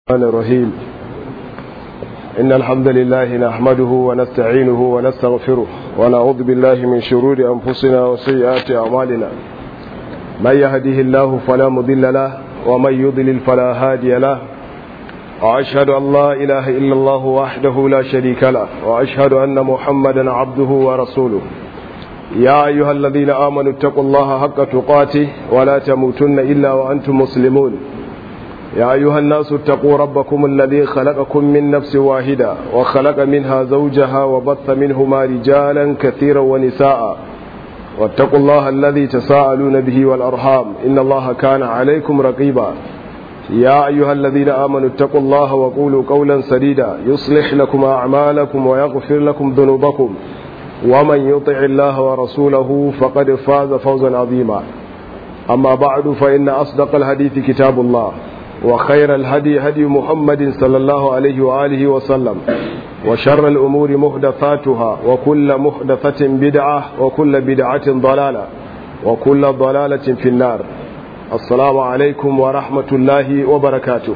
الرحمن الرحيم إن الحمد لله نحمده ونستعينه ونستغفره ونعوذ بالله من شرور أنفسنا وسيئات أعمالنا من يهده الله فلا مضل له ومن يضلل فلا هادي له وأشهد أن لا إله إلا الله وحده لا شريك له وأشهد أن محمدا عبده ورسوله يا أيها الذين آمنوا اتقوا الله حق تقاته ولا تموتن إلا وأنتم مسلمون يا أيها الناس اتقوا ربكم الذي خلقكم من نفس واحدة وخلق منها زوجها وبث منهما رجالا كثيرا ونساء واتقوا الله الذي تساءلون به والأرحام إن الله كان عليكم رقيبا يا أيها الذين آمنوا اتقوا الله وقولوا قولا سديدا يصلح لكم أعمالكم ويغفر لكم ذنوبكم ومن يطع الله ورسوله فقد فاز فوزا عظيما أما بعد فإن أصدق الحديث كتاب الله وخير الهدي هدي محمد صلى الله عليه وآله وسلم وشر الأمور محدثاتها وكل محدثة بدعة وكل بدعة ضلالة وكل ضلالة في النار السلام عليكم ورحمة الله وبركاته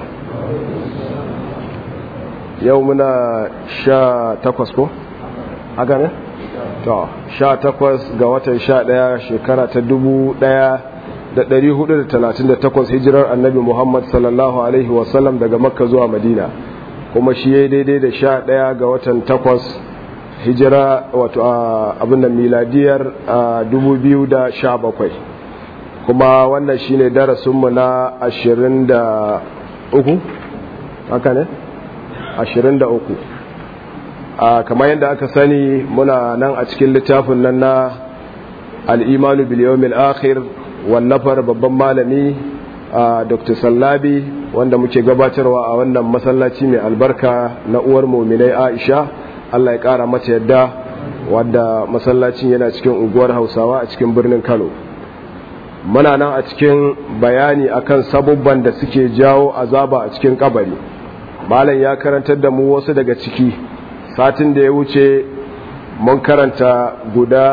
يومنا شا تقوسكو أغاني sha takwas ga watan sha ɗaya shekara ta dubu ɗaya da ɗari hudu da talatin da takwas hijirar annabi muhammad sallallahu alaihi wasallam daga makka zuwa madina kuma shi ya daidai da sha ɗaya ga watan takwas hijira wato abin da miladiyar dubu biyu da sha bakwai kuma wannan shi ne darasinmu na ashirin da uku haka ne ashirin da uku kamar yadda aka sani muna nan a cikin littafin nan na al'imanu biliyomil akhir wallafar babban malami dr sallabi wanda muke gabatarwa a wannan masallaci mai albarka na uwar muminai aisha allah ya kara mata yadda wadda masallacin yana cikin unguwar hausawa a cikin birnin kano muna nan a cikin bayani akan sabubban da suke jawo azaba a cikin kabari malam ya karantar da mu wasu daga ciki satin da ya wuce mun karanta guda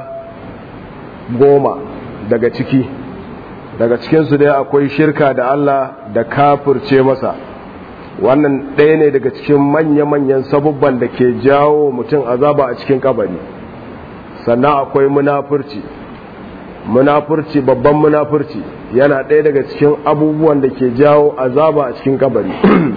goma daga ciki daga cikinsu dai akwai shirka da Allah da kafirce masa wannan ɗaya ne daga cikin manya-manyan sabubban da ke jawo mutum azaba a cikin kabari sannan akwai munafurci munafurci babban munafurci yana ɗaya daga cikin abubuwan da ke jawo azaba a cikin kabari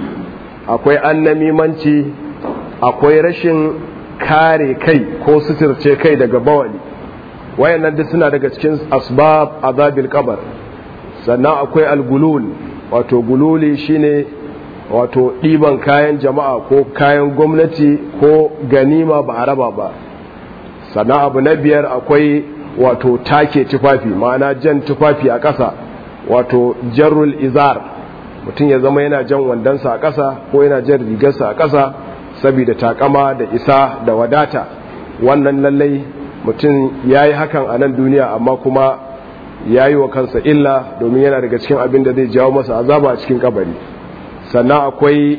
akwai annamimanci akwai rashin kare kai ko suturce kai daga bawali wayannan duk suna daga cikin asbab azabil kabar sannan akwai algulul wato gululi shine wato ɗiban kayan jama'a ko kayan gwamnati ko ganima ba a raba ba sannan abu na biyar akwai wato take tufafi ma'ana jan tufafi a ƙasa wato jarrul izar mutum ya zama yana jan wandonsa a ƙasa ko yana jan rigarsa a ƙasa saboda takama da isa da wadata wannan lallai mutum ya yi hakan a nan duniya amma kuma ya yi wa kansa illa domin yana daga cikin abin da zai jawo masa azaba a cikin kabari sannan akwai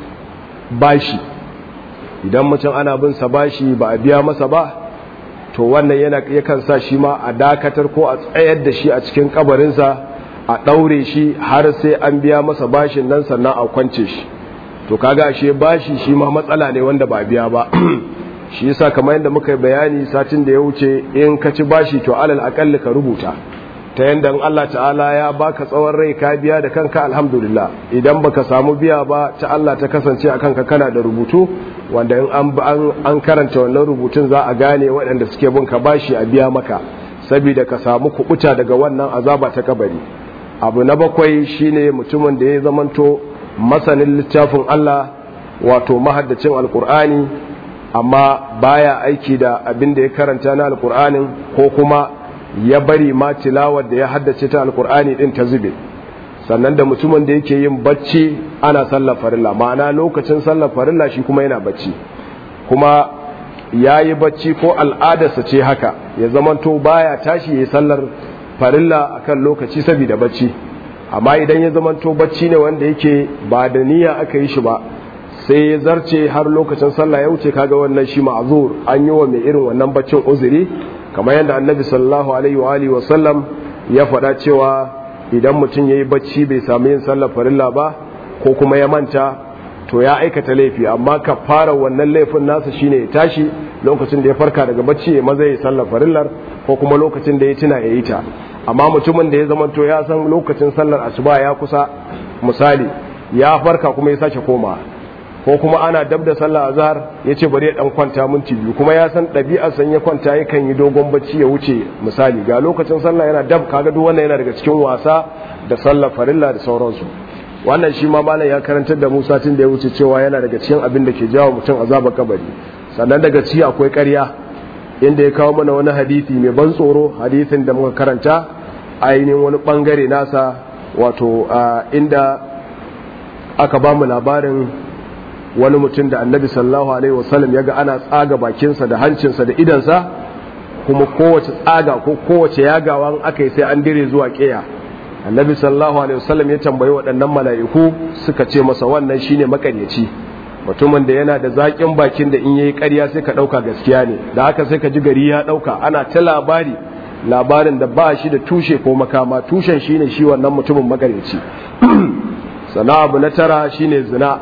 bashi idan mutum ana bin sa bashi ba a biya masa ba to wannan yana yakan sa shi ma a dakatar ko a tsayar da shi a cikin kabarinsa a ɗaure shi har sai an biya masa bashin nan sannan a kwance shi to kaga ashe bashi shi ma matsala ne wanda ba biya ba shi yasa kamar yadda muka bayani satin da ya wuce in ka ci bashi to alal akalli ka rubuta ta yadda Allah ta'ala ya baka tsawon rai ka biya da kanka alhamdulillah idan baka samu biya ba ta Allah ta kasance a kanka kana da rubutu wanda in an an karanta wannan rubutun za a gane waɗanda suke bin ka bashi a biya maka saboda ka samu kubuta daga wannan azaba ta kabari abu na bakwai shine mutumin da ya zamanto masanin littafin Allah wato mahaddacin alkur'ani amma baya aiki da abin da ya karanta na alkur'anin ko kuma ya bari ma tilawar da ya haddace ta alkur'ani din ta zube sannan da mutumin da yake yin bacci ana sallar farilla ma'ana lokacin sallar farilla shi kuma yana bacci kuma ya yi bacci ko al'adarsa ce haka ya zamanto baya tashi ya sallar farilla akan lokaci saboda bacci amma idan ya zamanto bacci ne wanda yake ba da niyya aka yi shi ba sai ya zarce har lokacin sallah ya wuce kaga wannan shi ma'zur an yi wa mai irin wannan baccin uzuri kamar yadda annabi sallallahu alaihi wa alihi wa sallam ya faɗa cewa idan mutum yayi bacci bai samu yin sallar farilla ba ko kuma ya manta to ya aikata laifi amma ka fara wannan laifin nasa shine ya tashi lokacin da ya farka daga bacci ya maza ya sallar farillar ko kuma lokacin da ya tuna ya yi ta amma mutumin da ya zama to ya san lokacin sallar asuba ya kusa misali ya farka kuma ya sake koma ko kuma ana dab da sallar azhar ya ce bari ya dan kwanta minti biyu kuma ya san ɗabi'ar san ya kwanta yakan yi dogon bacci ya wuce misali ga lokacin sallah yana dab kaga duk wannan yana daga cikin wasa da sallar farilla da sauransu wannan shi ma malam ya karantar da Musa tun da ya wuce cewa yana daga cikin abin da ke jawo mutum azabar kabari sannan daga ci akwai ƙarya inda ya kawo mana wani hadisi mai ban tsoro hadisin da muka karanta ainihin wani bangare nasa wato inda aka ba mu labarin wani mutum da annabi sallallahu alaihi wasallam ya ga ana tsaga bakinsa da hancinsa da idansa kuma kowace tsaga ko kowace yagawa aka yi sai an dire zuwa ƙeya annabi sallallahu alaihi wasallam ya tambayi waɗannan mala'iku suka ce masa wannan shine makaryaci mutumin da yana da zaƙin bakin da in yayi ƙarya sai ka ɗauka gaskiya ne da haka sai ka ji gari ya ɗauka ana ta labari labarin da ba shi da tushe ko makama tushen shine shi wannan mutumin makaryaci sana abu na tara shine zina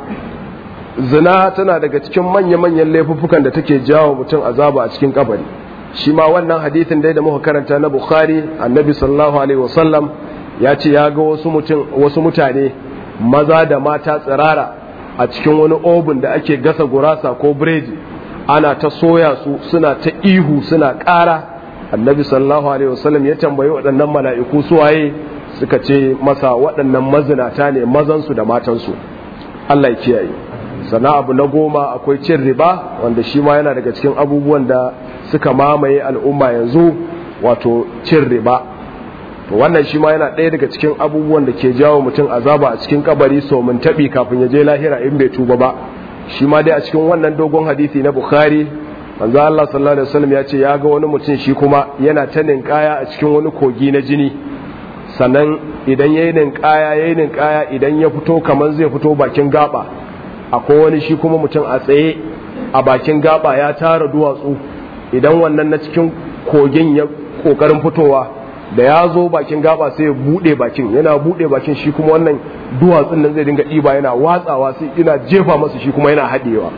zina tana daga cikin manya-manyan laifuffukan da take jawo mutum azaba a cikin kabari shi ma wannan hadithin dai da muka karanta na bukhari annabi sallallahu alaihi wasallam ya ce ya ga wasu mutane maza da mata tsirara a cikin wani obin da ake gasa gurasa ko biredi ana ta soya su suna ta ihu suna ƙara annabi sallallahu alaihi wasallam ya tambayi waɗannan mala'iku su waye suka ce masa waɗannan mazinata ne mazansu da matansu Allah ya kiyaye sana abu na goma akwai cin riba wanda shi ma yana daga cikin abubuwan da suka mamaye al'umma yanzu wato cin riba to wannan shi ma yana ɗaya daga cikin abubuwan da ke jawo mutum azaba a cikin kabari so mun taɓi kafin ya je lahira in bai tuba ba shi ma dai a cikin wannan dogon hadisi na bukhari manzo Allah sallallahu alaihi wasallam ya ce ya ga wani mutum shi kuma yana ta ninkaya a cikin wani kogi na jini sannan idan yayi ninkaya yayi ninkaya idan ya fito kamar zai fito bakin gaba akwai wani shi kuma mutum a tsaye a bakin gaba ya tara duwatsu idan wannan na cikin kogin ya kokarin fitowa da ya zo bakin gaba sai ya bude bakin yana bude bakin shi kuma wannan duwatsun nan zai dinga ɗiba yana watsawa sai ina jefa masa shi kuma yana haɗewa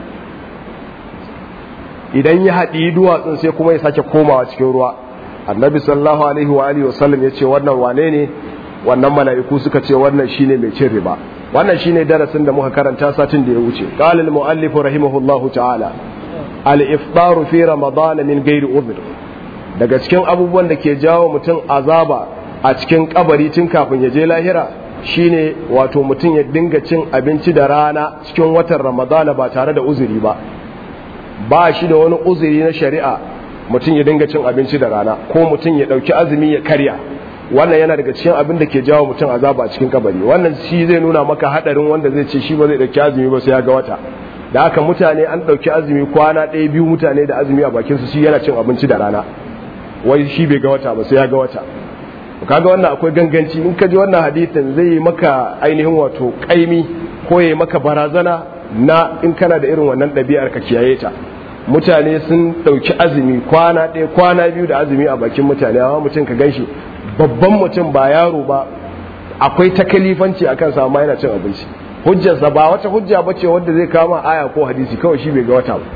idan ya haɗi duwatsun sai kuma ya sake komawa cikin ruwa annabi sallallahu alaihi wa alihi wasallam ya ce wannan wane ne wannan mala'iku suka ce wannan shine mai cin riba wannan shine darasin da muka karanta satin da ya wuce qala al muallif rahimahullahu ta'ala al iftar fi ramadan min ghairi udhr daga cikin abubuwan da ke jawo mutum azaba a cikin kabari tun kafin ya je lahira shine wato mutum ya dinga cin abinci da rana cikin watan ramadana ba tare da uzuri ba ba shi da wani uzuri na shari'a mutum ya dinga cin abinci da rana ko mutum ya dauki azumi ya karya wannan yana daga cikin abin da ke jawo mutum azaba a cikin kabari wannan shi zai nuna maka hadarin wanda zai ce shi ba zai dauki azumi ba sai ya ga wata da haka mutane an dauki azumi kwana ɗaya biyu mutane da azumi a bakin su shi yana cin abinci da rana wai shi bai ga wata ba sai ya ga wata kaga wannan akwai ganganci in ka ji wannan hadisin zai yi maka ainihin wato kaimi ko ya maka barazana na in kana da irin wannan ɗabi'ar ka kiyaye ta mutane sun ɗauki azumi kwana ɗaya kwana biyu da azumi a bakin mutane amma mutum ka ganshi babban mutum ba yaro ba akwai takalifanci a kansa amma yana cin abinci hujjarsa ba wata hujja ba ce wanda zai kama aya ko hadisi kawai shi bai ga wata ba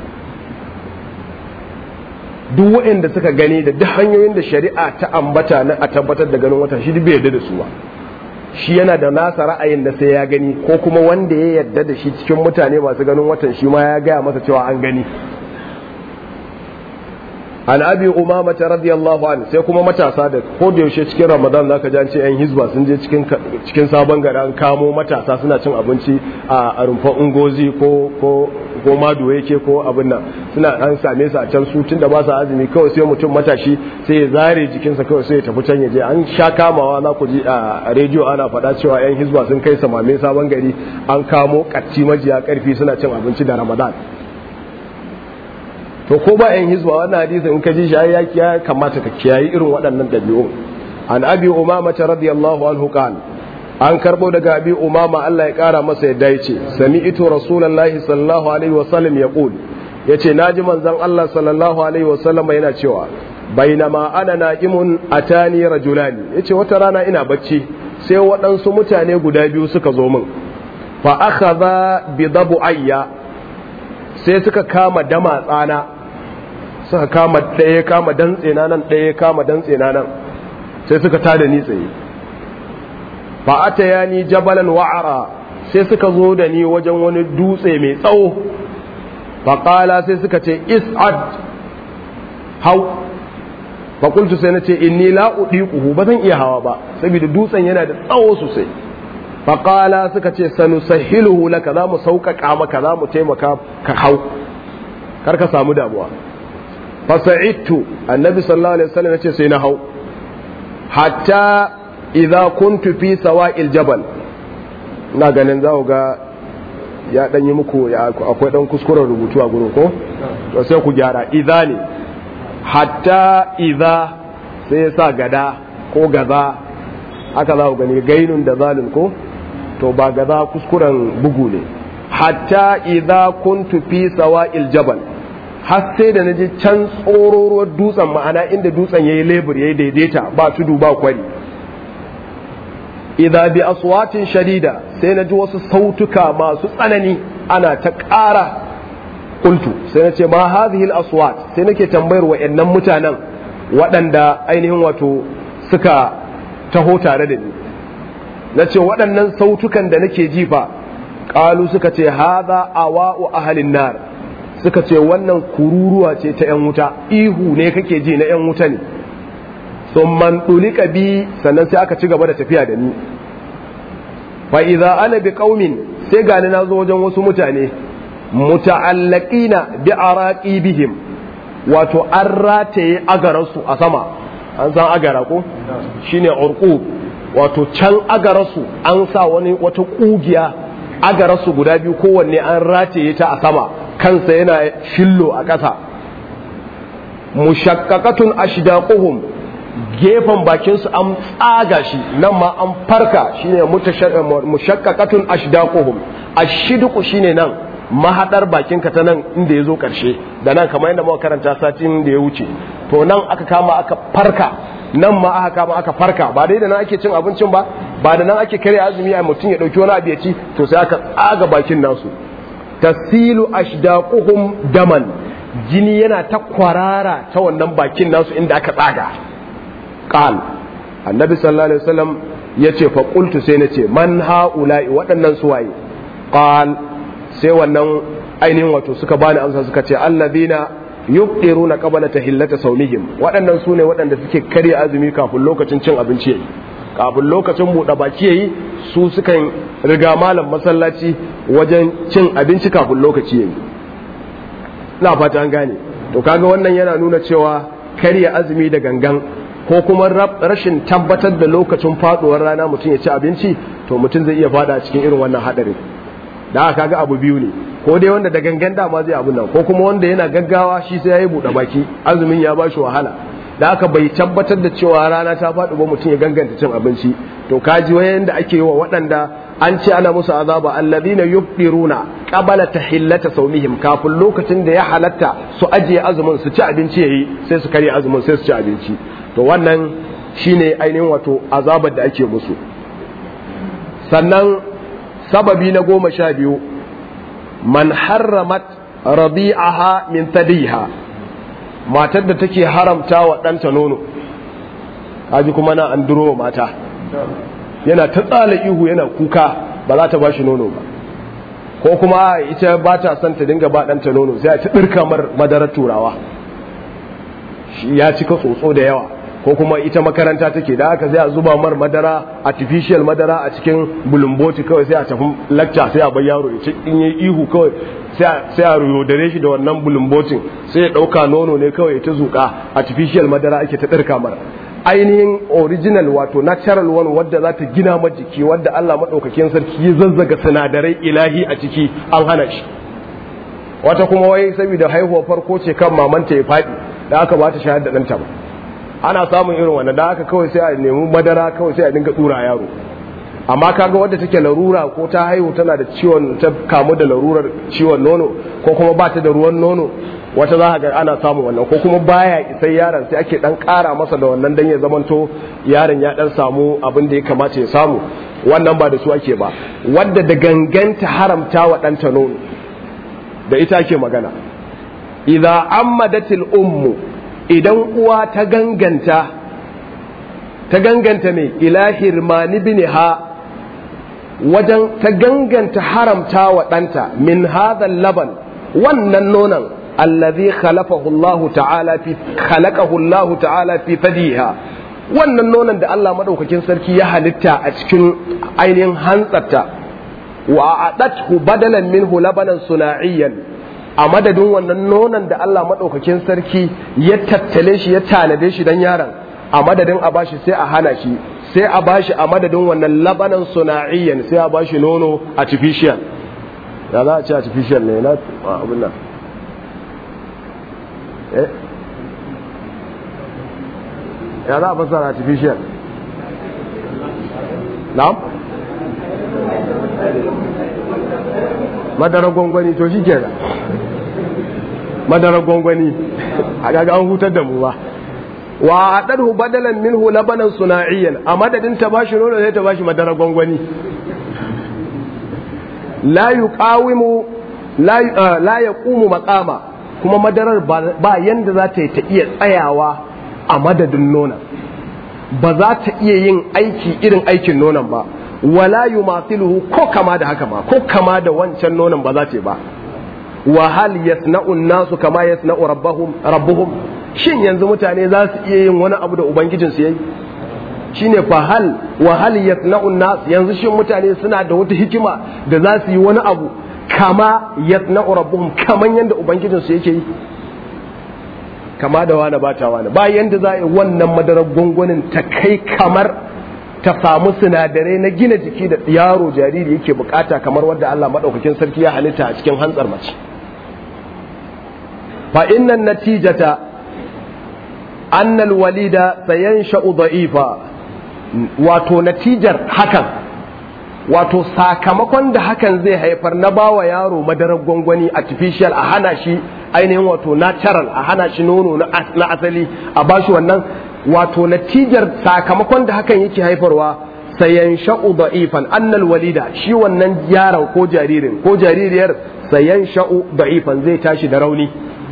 duk waɗanda suka gani da duk hanyoyin da shari'a ta ambata na a tabbatar da ganin wata shi bai yarda da su ba shi yana da nasa ra'ayin da sai ya gani ko kuma wanda ya yarda da shi cikin mutane masu ganin watan shi ma ya gaya masa cewa an gani an abi umama ta radiyallahu an sai kuma matasa da ko da yaushe cikin ramadan zaka ji an ce yan hizba sun je cikin cikin sabon gari an kamo matasa suna cin abinci a rumfar ungozi ko ko ko mado yake ko abin nan suna an same su a can su tunda ba su azumi kawai sai mutum matashi sai ya zare jikinsa kawai sai ya tafi can ya je an sha kamawa za ku ji a rediyo ana faɗa cewa yan hizba sun kai samame sabon gari an kamo kacci majiya karfi suna cin abinci da ramadan to ko ba yan hizba wannan hadisin in ka ji shi ya kamata ka kiyayi irin waɗannan ɗabi'u an abi umama ta radiyallahu anhu qala an karbo daga abi umama Allah ya kara masa yadda yace sami'tu rasulullahi sallallahu alaihi wasallam yaqul yace naji manzon Allah sallallahu alaihi wasallam yana cewa bainama ana na'imun atani rajulani yace wata rana ina bacci sai waɗansu mutane guda biyu suka zo min fa akhadha bi ayya sai suka kama dama tsana suka kama ɗaya kama dantse na nan ɗaya kama dantse na nan sai suka tada ni tsaye fa atayani jabalan wa'ara sai suka zo da ni wajen wani dutse mai tsawo fa qala sai suka ce is'ad hau fa qultu sai nace inni la udiquhu ba zan iya hawa ba saboda dutsen yana da tsawo sosai fa qala suka ce sanusahiluhu laka za mu sauƙaƙa maka za mu taimaka ka hau kar ka samu damuwa fa sa'idtu annabi sallallahu alaihi wasallam yace sai na hau hatta idza kuntu fi sawa'il jabal ina ganin za ga ya dan yi muku akwai dan kuskuren rubutu a gurin ko to sai ku gyara idza ne hatta idza sai ya sa gada ko gaza haka za ku gani gainun da zalin ko to ba gaza kuskuren bugu ne hatta idza kuntu fi sawa'il jabal har sai da naji can tsororuwar dutsen ma'ana inda dutsen yayi lebur yayi daidaita ba tudu ba kwari idza bi aswatin shadida sai naji wasu sautuka masu tsanani ana ta ƙara kuntu sai na ce ma hadhihi aswat sai nake tambayar wa'annan mutanen waɗanda ainihin wato suka taho tare da ni na ce waɗannan sautukan da nake jifa ƙalu suka ce hadha awa'u ahalin nar suka ce wannan kururuwa ce ta 'yan wuta ihu ne kake ji na 'yan wuta ne sun man ɗulika bi sannan sai aka ci gaba da tafiya da ni fa idza ana bi qaumin sai gani na zo wajen wasu mutane muta'allaqina bi araqibihim wato an rataye agararsu a sama an san agara ko shine urqub wato can agararsu an sa wani wata kugiya agararsu guda biyu kowanne an rataye ta a sama kansa yana shillo a ƙasa mushaqqaqatun ashdaquhum gefen bakinsu an tsaga shi nan ma an farka shine mushaqqaqatun ashdaquhum ashidqu shine nan mahadar bakinka ta nan inda ya zo karshe da nan kamar yadda muka karanta satin da ya wuce to nan aka kama aka farka nan ma aka kama aka farka ba dai da nan ake cin abincin ba ba da nan ake kare azumi a mutum ya dauki wani abu ya ci to sai aka tsaga bakin nasu tasilu ashdaquhum daman jini yana ta kwarara ta wannan bakin nasu inda aka tsaga qal annabi sallallahu alaihi wasallam yace fa qultu sai nace man haula'i waɗannan suwaye qal sai wannan ainihin wato suka bani amsa suka ce allazina yuqdiruna qabla tahillata sawmihim waɗannan sune waɗanda suke karya azumi kafin lokacin cin abinci yayi kafin lokacin buɗe baki yayi su sukan riga malam masallaci wajen cin abinci kafin lokaci yayi ina fata an gane to kaga wannan yana nuna cewa karya azumi da gangan ko kuma rashin tabbatar da lokacin faduwar rana mutum ya ci abinci to mutum zai iya fada cikin irin wannan hadarin da aka ga abu biyu ne ko dai wanda da gangan dama zai abu nan ko kuma wanda yana gaggawa shi sai yayi buɗe baki azumin ya bashi wahala da aka bai tabbatar da cewa rana ta faɗi ba mutum ya ganganta cin abinci to kaji wayan da ake yi wa waɗanda an ce ana musu azaba alladhina yufdiruna qabala tahillata sawmihim kafin lokacin da ya halatta su ajiye azumin su ci abinci yayi sai su karya azumin sai su ci abinci to wannan shine ainihin wato azabar da ake musu sannan sababi na goma sha biyu man harramat rabi'aha min tadiha matar da take haramta wa ɗanta nono kaji kuma na an duro mata yana ta tsala ihu yana kuka ba za ta ba shi nono ba ko kuma ita ba ta son ta dinga ba ɗanta nono sai a ci ɗirka mar madarar turawa ya cika tsotso da yawa ko kuma ita makaranta take da haka sai a zuba mar madara artificial madara a cikin bulumboti kawai sai a tafi lacca sai a bar yaro ya ci in yi ihu kawai sai a yodare shi da wannan bulumbotin sai ya ɗauka nono ne kawai ta zuƙa artificial madara ake ta ɗirka mara ainihin original wato natural one wadda za ta gina ma jiki wadda Allah maɗaukakin sarki ya zazzaga sinadarai ilahi a ciki an hana shi wata kuma wai saboda haihuwar farko ce kan mamanta ya faɗi da aka ba ta shayar da ɗanta ba ana samun irin wannan da aka kawai sai a nemi madara kawai sai a dinga tsura yaro amma kaga wadda take larura ko ta haihu tana da ciwon ta kamu da larurar ciwon nono ko kuma ba ta da ruwan nono wata za ga ana samun wannan ko kuma baya isai yaron sai ake dan kara masa da wannan dan ya zamanto yaron ya dan samu abin da ya kamata ya samu wannan ba da su ake ba wadda da ganganta haramta wa ɗanta nono da ita ake magana idza ammadatil ummu idan uwa ta ganganta ta ganganta ne ila hirmani binha wajen ta ganganta haramta wa ɗanta min hadha laban wannan nonon allazi khalaqahu Allah ta'ala fi khalaqahu Allah ta'ala fi fadiha wannan nonon da Allah madaukakin sarki ya halitta a cikin ainihin hantsarta wa adathu badalan minhu labanan sunaiyan a madadin wannan nonon da Allah madaukakin sarki ya tattale shi ya tanade shi dan yaron a madadin a bashi sai a hana shi sai a bashi a madadin wannan labanan sunaiyan sai a bashi nono artificial ya za a ce artificial ne na abin nan ya za a fasara artificial na'am madarar gwangwani to shi ke madarar gwangwani a gaga an hutar da mu ba wa a ɗarhu badalan minhu labanan suna'iyan a madadin ta bashi nono sai ta bashi madarar gwangwani la yuqawimu la yaqumu maqama kuma madarar ba yanda za ta yi ta iya tsayawa a madadin nonon ba za ta iya yin aiki irin aikin nonon ba wala yumathiluhu ko kama da haka ba ko kama da wancan nonon ba za ta yi ba wa hal yasna'u nasu kama yasna'u rabbuhum rabbuhum shin yanzu mutane za su iya yin wani abu da ubangijin su yayi shine fa hal wa hal yasna'u nas yanzu shin mutane suna da wata hikima da za su yi wani abu kama yasna'u rabbuhum kaman yanda ubangijin su yake yi kama da wani bata wani ba yanda za a yi wannan madarar gwangwanin ta kai kamar ta samu sinadarai na gina jiki da yaro jariri yake bukata kamar wadda Allah madaukakin sarki ya halitta a cikin hantsar mace fa innan natijata annal walida sayansha'u da'ifa wato natijar hakan wato sakamakon da hakan zai haifar na bawa yaro madarar gwangwani artificial a hana shi ainihin wato natural a hana shi nono na asali a bashi wannan wato natijar sakamakon da hakan yake haifarwa sayan sha'u da'ifan annal walida shi wannan yaron ko jaririn ko jaririyar sayan sha'u da'ifan zai tashi da rauni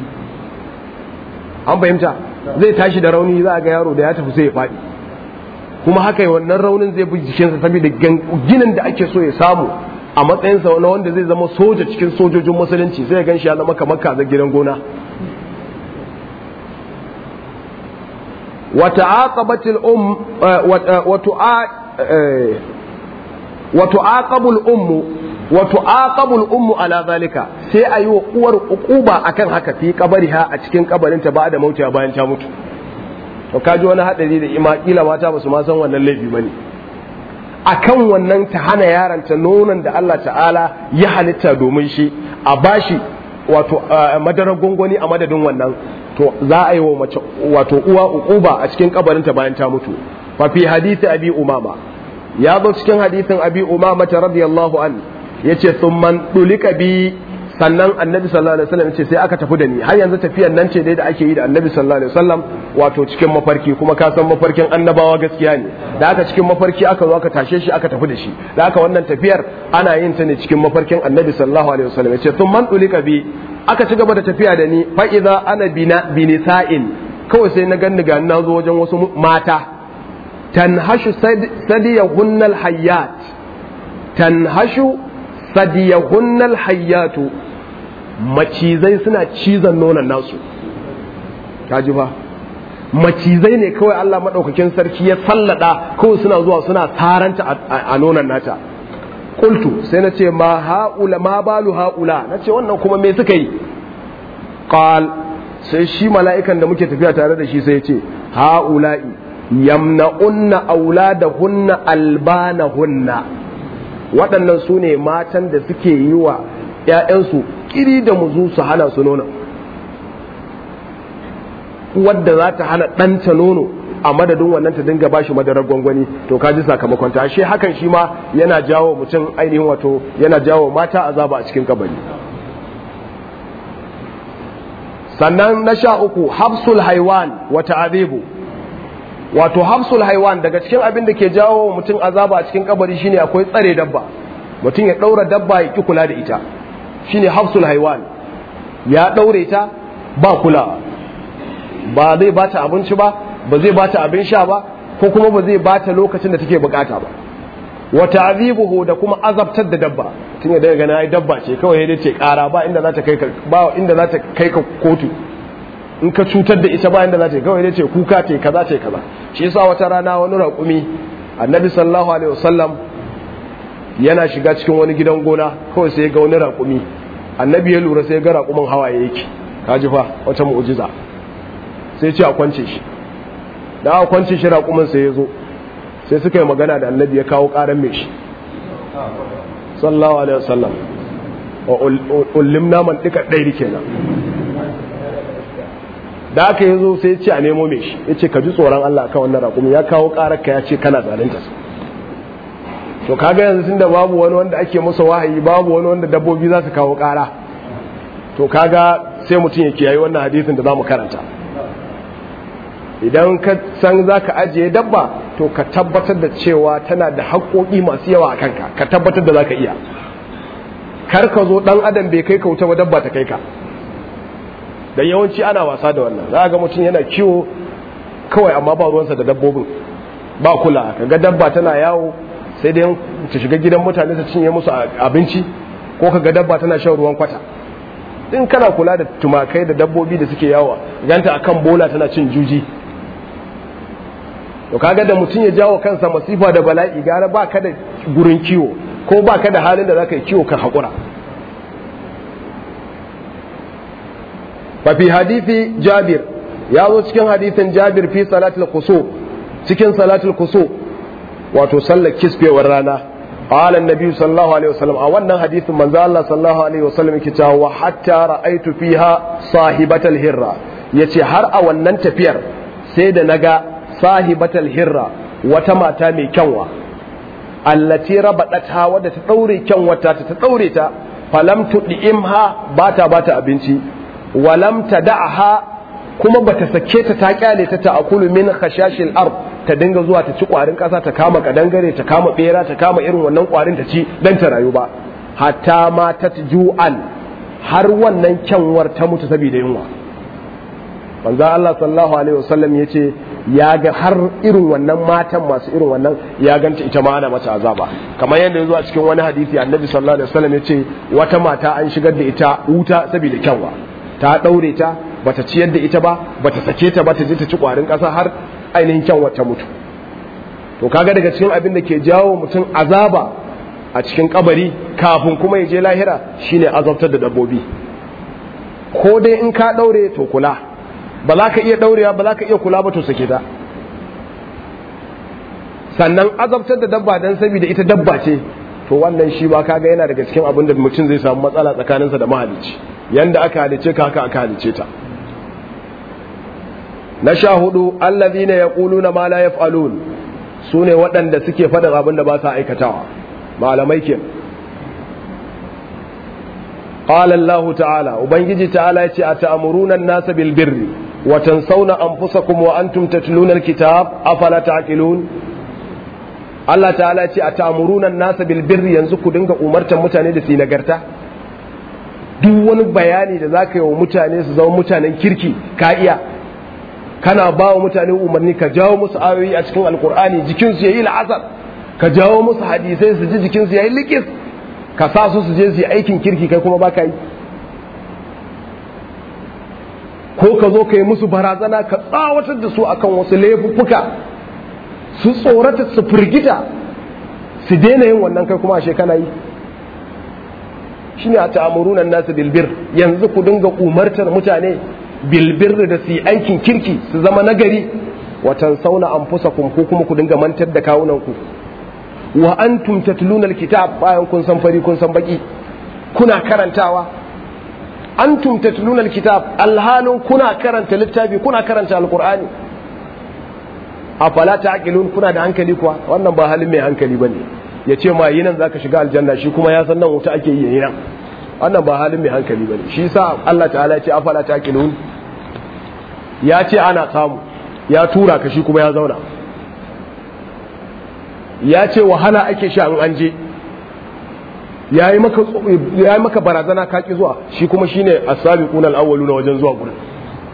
an fahimta zai tashi da rauni za a ga yaro da ya tafi sai ya faɗi kuma haka wannan raunin zai bi jikinsa saboda ginin da ake so ya samu a matsayinsa wani wanda zai zama soja cikin sojojin musulunci sai ya gan shi ya zama kamar kaza gidan gona وتعاقبت الأم وتعاقب الأم وتعاقب الأم على ذلك sai a yi wa uwar ukuba akan haka fi kabariha a cikin kabarinta ba da mauta bayan ta mutu to kaji wani hadari da ima kila mata ba su ma san wannan laifi bane akan wannan ta hana yaranta nonon da Allah ta'ala ya halitta domin shi a bashi wato madarar gongoni a madadin wannan to za a yi wa mace wato uwa uquba a cikin kabarinta bayan ta mutu fa fi hadisi abi umama ya zo cikin hadisin abi umama ta radiyallahu an yace thumman dulika bi sannan annabi sallallahu alaihi wasallam yace sai aka tafi da ni har yanzu tafiyan nan ce dai da ake yi da annabi sallallahu alaihi wasallam wato cikin mafarki kuma ka san mafarkin annabawa gaskiya ne da aka cikin mafarki aka zo aka tashe shi aka tafi da shi da aka wannan tafiyar ana yin ta ne cikin mafarkin annabi sallallahu alaihi wasallam yace thumman dulika bi aka ci gaba da tafiya da ni fa idza ana bina binisa'in kawai sai na ganni ga na zo wajen wasu mata tanhashu sadiyahunnal hayyat tanhashu sadiyahunnal hayyatu macizai suna cizon nonon nasu kaji ba macizai ne kawai Allah madaukakin sarki ya sallada kawai suna zuwa suna taranta a nonon nata qultu sai na ce ma haula ma balu haula na ce wannan kuma me suka yi qal sai shi mala'ikan da muke tafiya tare da shi sai ya ce haula'i yamna'unna auladahunna albanahunna waɗannan su ne matan da suke yi wa ‘ya'yansu ƙiri da muzu su hana su nono wadda za ta hana ɗanta nono a madadin wannan ta dinga bashi madarar gwangwani to ka ji sakamakon ta ashe hakan shi ma yana jawo mutum ainihin wato yana jawo mata azaba a cikin kabari sannan na sha uku hafsul haiwan wa ta'adibu wato hafsul haiwan daga cikin abin da ke jawo mutum azaba a cikin kabari shine akwai tsare dabba mutum ya daura dabba ya ki kula da ita shine hafsul haiwan ya daure ta ba kulawa ba zai bata abinci ba ba zai bata abin sha ba ko kuma ba zai bata lokacin da take bukata ba wa ta'dhibuhu da kuma azabtar da dabba tun ya daga gana ai dabba ce kawai dai ce kara ba inda za ta kai ka ba inda za ta kai ka kotu in ka cutar da ita ba inda za ta kawai dai ce kuka ce kaza ce kaza shi yasa wata rana wani raƙumi annabi sallallahu alaihi wasallam yana shiga cikin wani gidan gona kawai sai ga wani raƙumi annabi ya lura sai ga raƙumin hawaye yake kaji fa wata mu'jiza sai ce a kwance shi da aka kwance shi raƙumin sai ya zo sai suka yi magana da annabi ya kawo ƙaran mai shi sallallahu alaihi wasallam wa ullimna man dika ɗairi kenan da aka yi zo sai ya ce a nemo mai shi ya ce ka ji tsoron Allah kan wannan raƙumi ya kawo ƙarar ka ya ce kana zalunta su to kaga yanzu tunda babu wani wanda ake masa wahayi babu wani wanda dabbobi za su kawo ƙara to kaga sai mutum ya kiyaye wannan hadisin da za mu karanta idan ka san za ka ajiye dabba to ka tabbatar da cewa tana da haƙoƙi masu yawa a kanka ka tabbatar da za ka iya kar ka zo ɗan adam bai kai ka wuta ba dabba ta kai ka da yawanci ana wasa da wannan za ga mutum yana kiwo kawai amma ba ruwansa da dabbobin ba kula ka ga dabba tana yawo sai dai ta shiga gidan mutane ta cinye musu abinci ko ka ga dabba tana shan ruwan kwata in kana kula da tumakai da dabbobi da suke yawa ganta akan bola tana cin juji to kaga da mutum ya jawo kansa masifa da bala'i gara ba ka da gurin kiwo ko ba ka da halin da za ka yi kiwo ka haƙura fafi hadithi jabir ya zo cikin hadithin jabir fi salatul kuso cikin salatul kuso wato sallar kisfewar rana قال النبي صلى الله عليه وسلم a wannan hadisin manzo Allah sallallahu alaihi wasallam yake cewa wa hatta ra'aitu fiha sahibatal hirra yace har a wannan tafiyar sai da naga sahibatal hirra wata mata mai kyanwa allati rabadata wadda ta daure kyanwata ta ta daure ta falam tudimha bata bata abinci walam tada'ha kuma bata sake ta ta kyale ta ta'akulu min khashashil ard ta dinga zuwa ta ci kwarin kasa ta kama kadangare ta kama bera ta kama irin wannan kwarin ta ci dan ta rayu ba hatta ma ta ju'an har wannan kyanwar ta mutu saboda yunwa manzo Allah sallallahu alaihi wasallam yace ya ga har irin wannan matan masu irin wannan ya ganta ita ma ana mata azaba kamar yadda ya zo a cikin wani hadisi annabi sallallahu alaihi wasallam yace wata mata an shigar da ita wuta saboda kyanwa ta daure ta bata ciyar da ita ba bata sake ta ba ta je ta ci kwarin kasa har ainihin kyanwa ta mutu to kaga daga cikin abin da ke jawo mutum azaba a cikin kabari kafin kuma ya je lahira shine azabtar da dabbobi ko dai in ka daure to kula ba za ka iya daurewa ba za ka iya kula ba to sake ta sannan azabtar da dabba dan saboda ita dabba ce to wannan shi ba kaga yana daga cikin abin da mutum zai samu matsala tsakaninsa da mahalicci yanda aka halice ka haka aka halice ta na sha hudu allazina yaquluna ma la yaf'alun sune waɗanda suke faɗin abin da ba sa aikatawa malamai ke qala Allah ta'ala ubangiji ta'ala yace ata'muruna an-nasa bil birri wa tansawna anfusakum wa antum tatluna al-kitab afala ta'qilun Allah ta'ala yace ata'muruna an-nasa bil birri yanzu ku dinga umartan mutane da su nagarta duk wani bayani da zaka yi wa mutane su zama mutanen kirki ka iya kana ba wa mutane umarni ka jawo musu ayoyi a cikin alkur'ani jikinsu ya yi la'asar ka jawo musu hadisai su ji jikinsu ya yi likis ka sa su su je su yi aikin kirki kai kuma baka yi ko ka zo ka yi musu barazana ka tsawatar da su akan wasu laifuffuka su tsorata su firgita su daina yin wannan kai kuma ashe kana yi shine a ta'amuruna nasu bilbir yanzu ku dinga umartar mutane bilbir da su yi aikin kirki su zama nagari watan sauna an fusa ko kuma ku dinga mantar da kawunanku wa antum tatluna alkitab bayan kun san fari kun san baki kuna karantawa antum tatluna alkitab alhalun kuna karanta littafi kuna karanta alqur'ani afala ta'qilun kuna da hankali kuwa wannan ba halin mai hankali bane ya ce ma yi nan zaka shiga aljanna shi kuma ya san nan wuta ake yi nan wannan ba halin mai hankali bane shi sa Allah ta'ala ya ce afala ta'qilun ya ce ana samu ya tura ka shi kuma ya zauna ya ce wahala ake sha in an je ya yi maka barazana kaki zuwa shi kuma shi ne a sami kunan awwalu na wajen zuwa gurin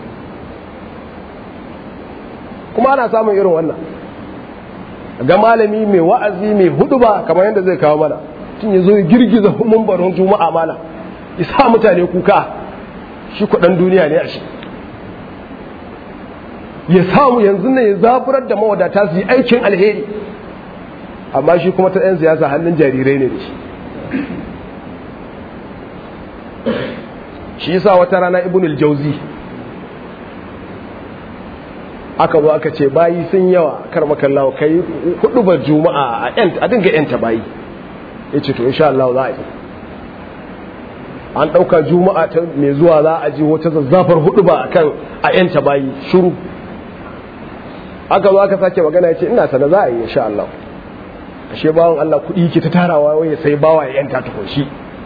kuma ana samun irin wannan ga malami mai wa'azi mai hudu ba kamar yadda zai kawo mana tun ya zo ya girgiza mumbarin juma'a mala isa mutane kuka shi kudan duniya ne a shi ya samu yanzu ne ya zaburar da mawadata su yi aikin alheri amma shi kuma ta 'yan siyasa hannun jarirai ne da shi shi yasa wata rana ibnul jauzi aka zo aka ce bayi sun yawa kar makallawa kai hudu ba juma'a a yan a dinga yanta bayi yace to insha Allah za a yi an dauka juma'a ta mai zuwa za a ji wata zazzafar hudu ba akan a yanta bayi shiru aka zo aka sake magana yace ina sana za a yi insha Allah ashe bawon Allah kudi ke ta tarawa waye sai bawa ya yanta ta shi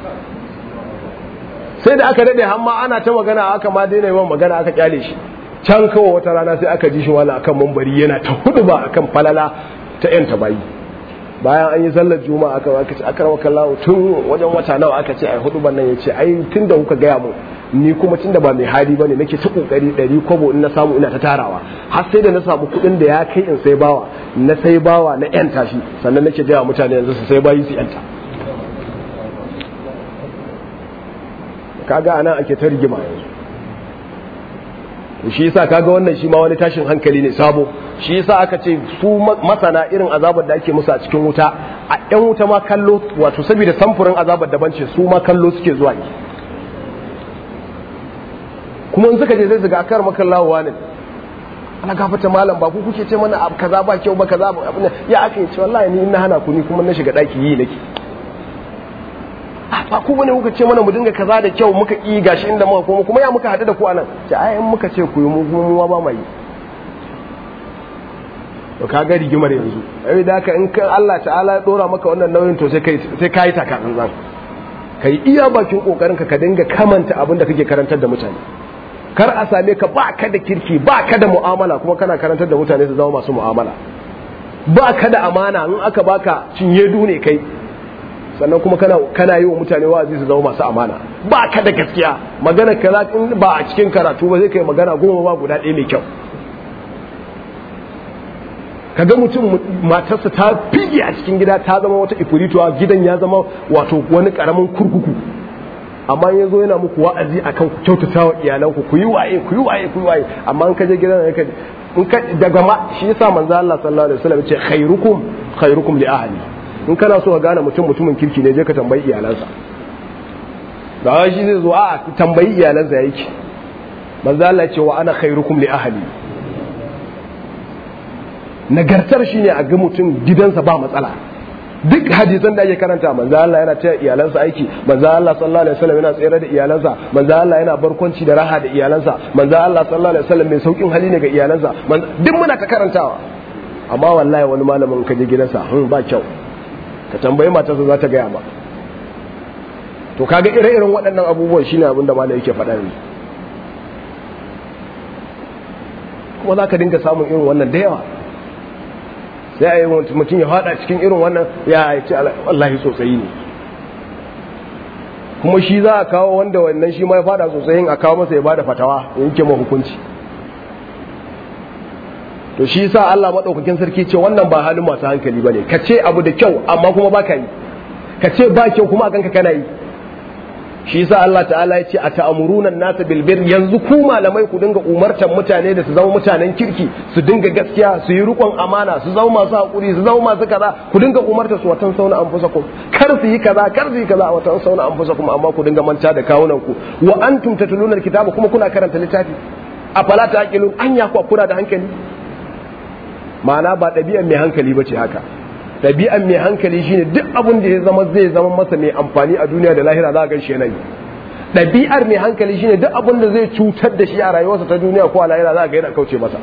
sai da aka dade hamma ana ta magana aka ma daina yawan magana aka kyale shi can kawo wata rana sai aka ji shi wala akan mambari yana ta hudu ba akan falala ta yanta bayi bayan an yi sallar juma'a aka aka ce aka rawa kallahu tun wajen wata nawa aka ce ai hudu ban nan yace ai tunda kuka gaya mu ni kuma tunda ba mai hali bane nake ta kokari ɗari kobo in na samu ina ta tarawa har sai da na samu kuɗin da ya kai in sai bawa na sai bawa na yanta shi sannan nake gaya mutane yanzu su sai bayi su yanta kaga anan ake ta rigima yanzu shi yasa kaga wannan shi ma wani tashin hankali ne sabo shi yasa aka ce su masana irin azabar da ake musu a cikin wuta a yan wuta ma kallo wato saboda samfurin azabar daban ce su ma kallo suke zuwa ne kuma in suka je sai su ga akar makallawa ne ana gafata malam ba ku kuke ce mana abu kaza ba kyau ba kaza ba ya aka yi ce wallahi ni ina hana ku ni kuma na shiga daki yi nake ba ku bane kuka ce mana mu dinga kaza da kyau muka yi gashi inda muka koma kuma ya muka hadu da ku anan ce ai in muka ce ku yi mu mu ba mai to ka ga rigimar yanzu ai da haka in kan Allah ta'ala ya dora maka wannan nauyin to sai kai sai kai taka tsantsan kai iya bakin kokarin ka ka dinga kamanta abin da kake karantar da mutane kar a same ka ba ka da kirki ba ka da mu'amala kuma kana karantar da mutane su zama masu mu'amala ba ka da amana in aka baka cinye ne kai sannan kuma kana kana yi wa mutane wa'azi su zama masu amana ba ka da gaskiya magana kaza in ba a cikin karatu ba zai kai magana goma ba guda ɗaya mai kyau kaga mutum matarsa ta fige a cikin gida ta zama wata ifurituwa gidan ya zama wato wani karamin kurkuku amma ya zo yana muku wa'azi akan ku kyautata wa iyalanku ku yi waye ku yi waye ku yi waye amma in ka je gidan ka in ka daga ma shi yasa manzo Allah sallallahu alaihi wasallam ya ce khairukum khairukum li ahli in kana so ka gane mutum mutumin kirki ne je ka tambayi iyalansa ba wai shi zai zo a tambayi iyalansa yake manzo Allah ce wa ana khairukum li ahli nagartar shine a ga mutum gidansa ba matsala duk hadisan da ake karanta manzo Allah yana taya iyalansa aiki manzo Allah sallallahu alaihi wasallam yana tsere da iyalansa manzo Allah yana barkwanci da raha da iyalansa manzo Allah sallallahu alaihi wasallam mai saukin hali ne ga iyalansa duk muna ta karantawa amma wallahi wani malamin ka je gidansa hun ba kyau ka tambayi matarsa za ta gaya ba to kaga ire-iren waɗannan abubuwan shine abin da malai yake faɗa ne kuma za ka dinga samun irin wannan da yawa sai a yi mutum ya faɗa cikin irin wannan ya ce wallahi sosai ne kuma shi za a kawo wanda wannan shi ma ya faɗa sosai a kawo masa ya bada fatawa ya yanke ma hukunci to shi sa Allah madaukakin sarki ce wannan ba halin masu hankali bane ka ce abu da kyau amma kuma baka yi ka ce ba kyau kuma akan ka kana yi shi sa Allah ta'ala ya ce a ta'amuruna nasa bil bir yanzu ku malamai ku dinga umartan mutane da su zama mutanen kirki su dinga gaskiya su yi rikon amana su zama masu hakuri su zama masu kaza ku dinga umarta su watan sauna anfusakum kar su yi kaza kar su yi kaza watan sauna anfusakum amma ku dinga manta da kawunan ku wa antum tatluna alkitaba kuma kuna karanta littafi afala taqilun anya ku kuna da hankali ma'ana ba ɗabi'an mai hankali ba ce haka ɗabi'an mai hankali shine duk abin da ya zama zai zama masa mai amfani a duniya da lahira za a gan shi yanayi ɗabi'ar mai hankali shine duk abin da zai cutar da shi a rayuwarsa ta duniya ko a lahira za a ga yana kauce masa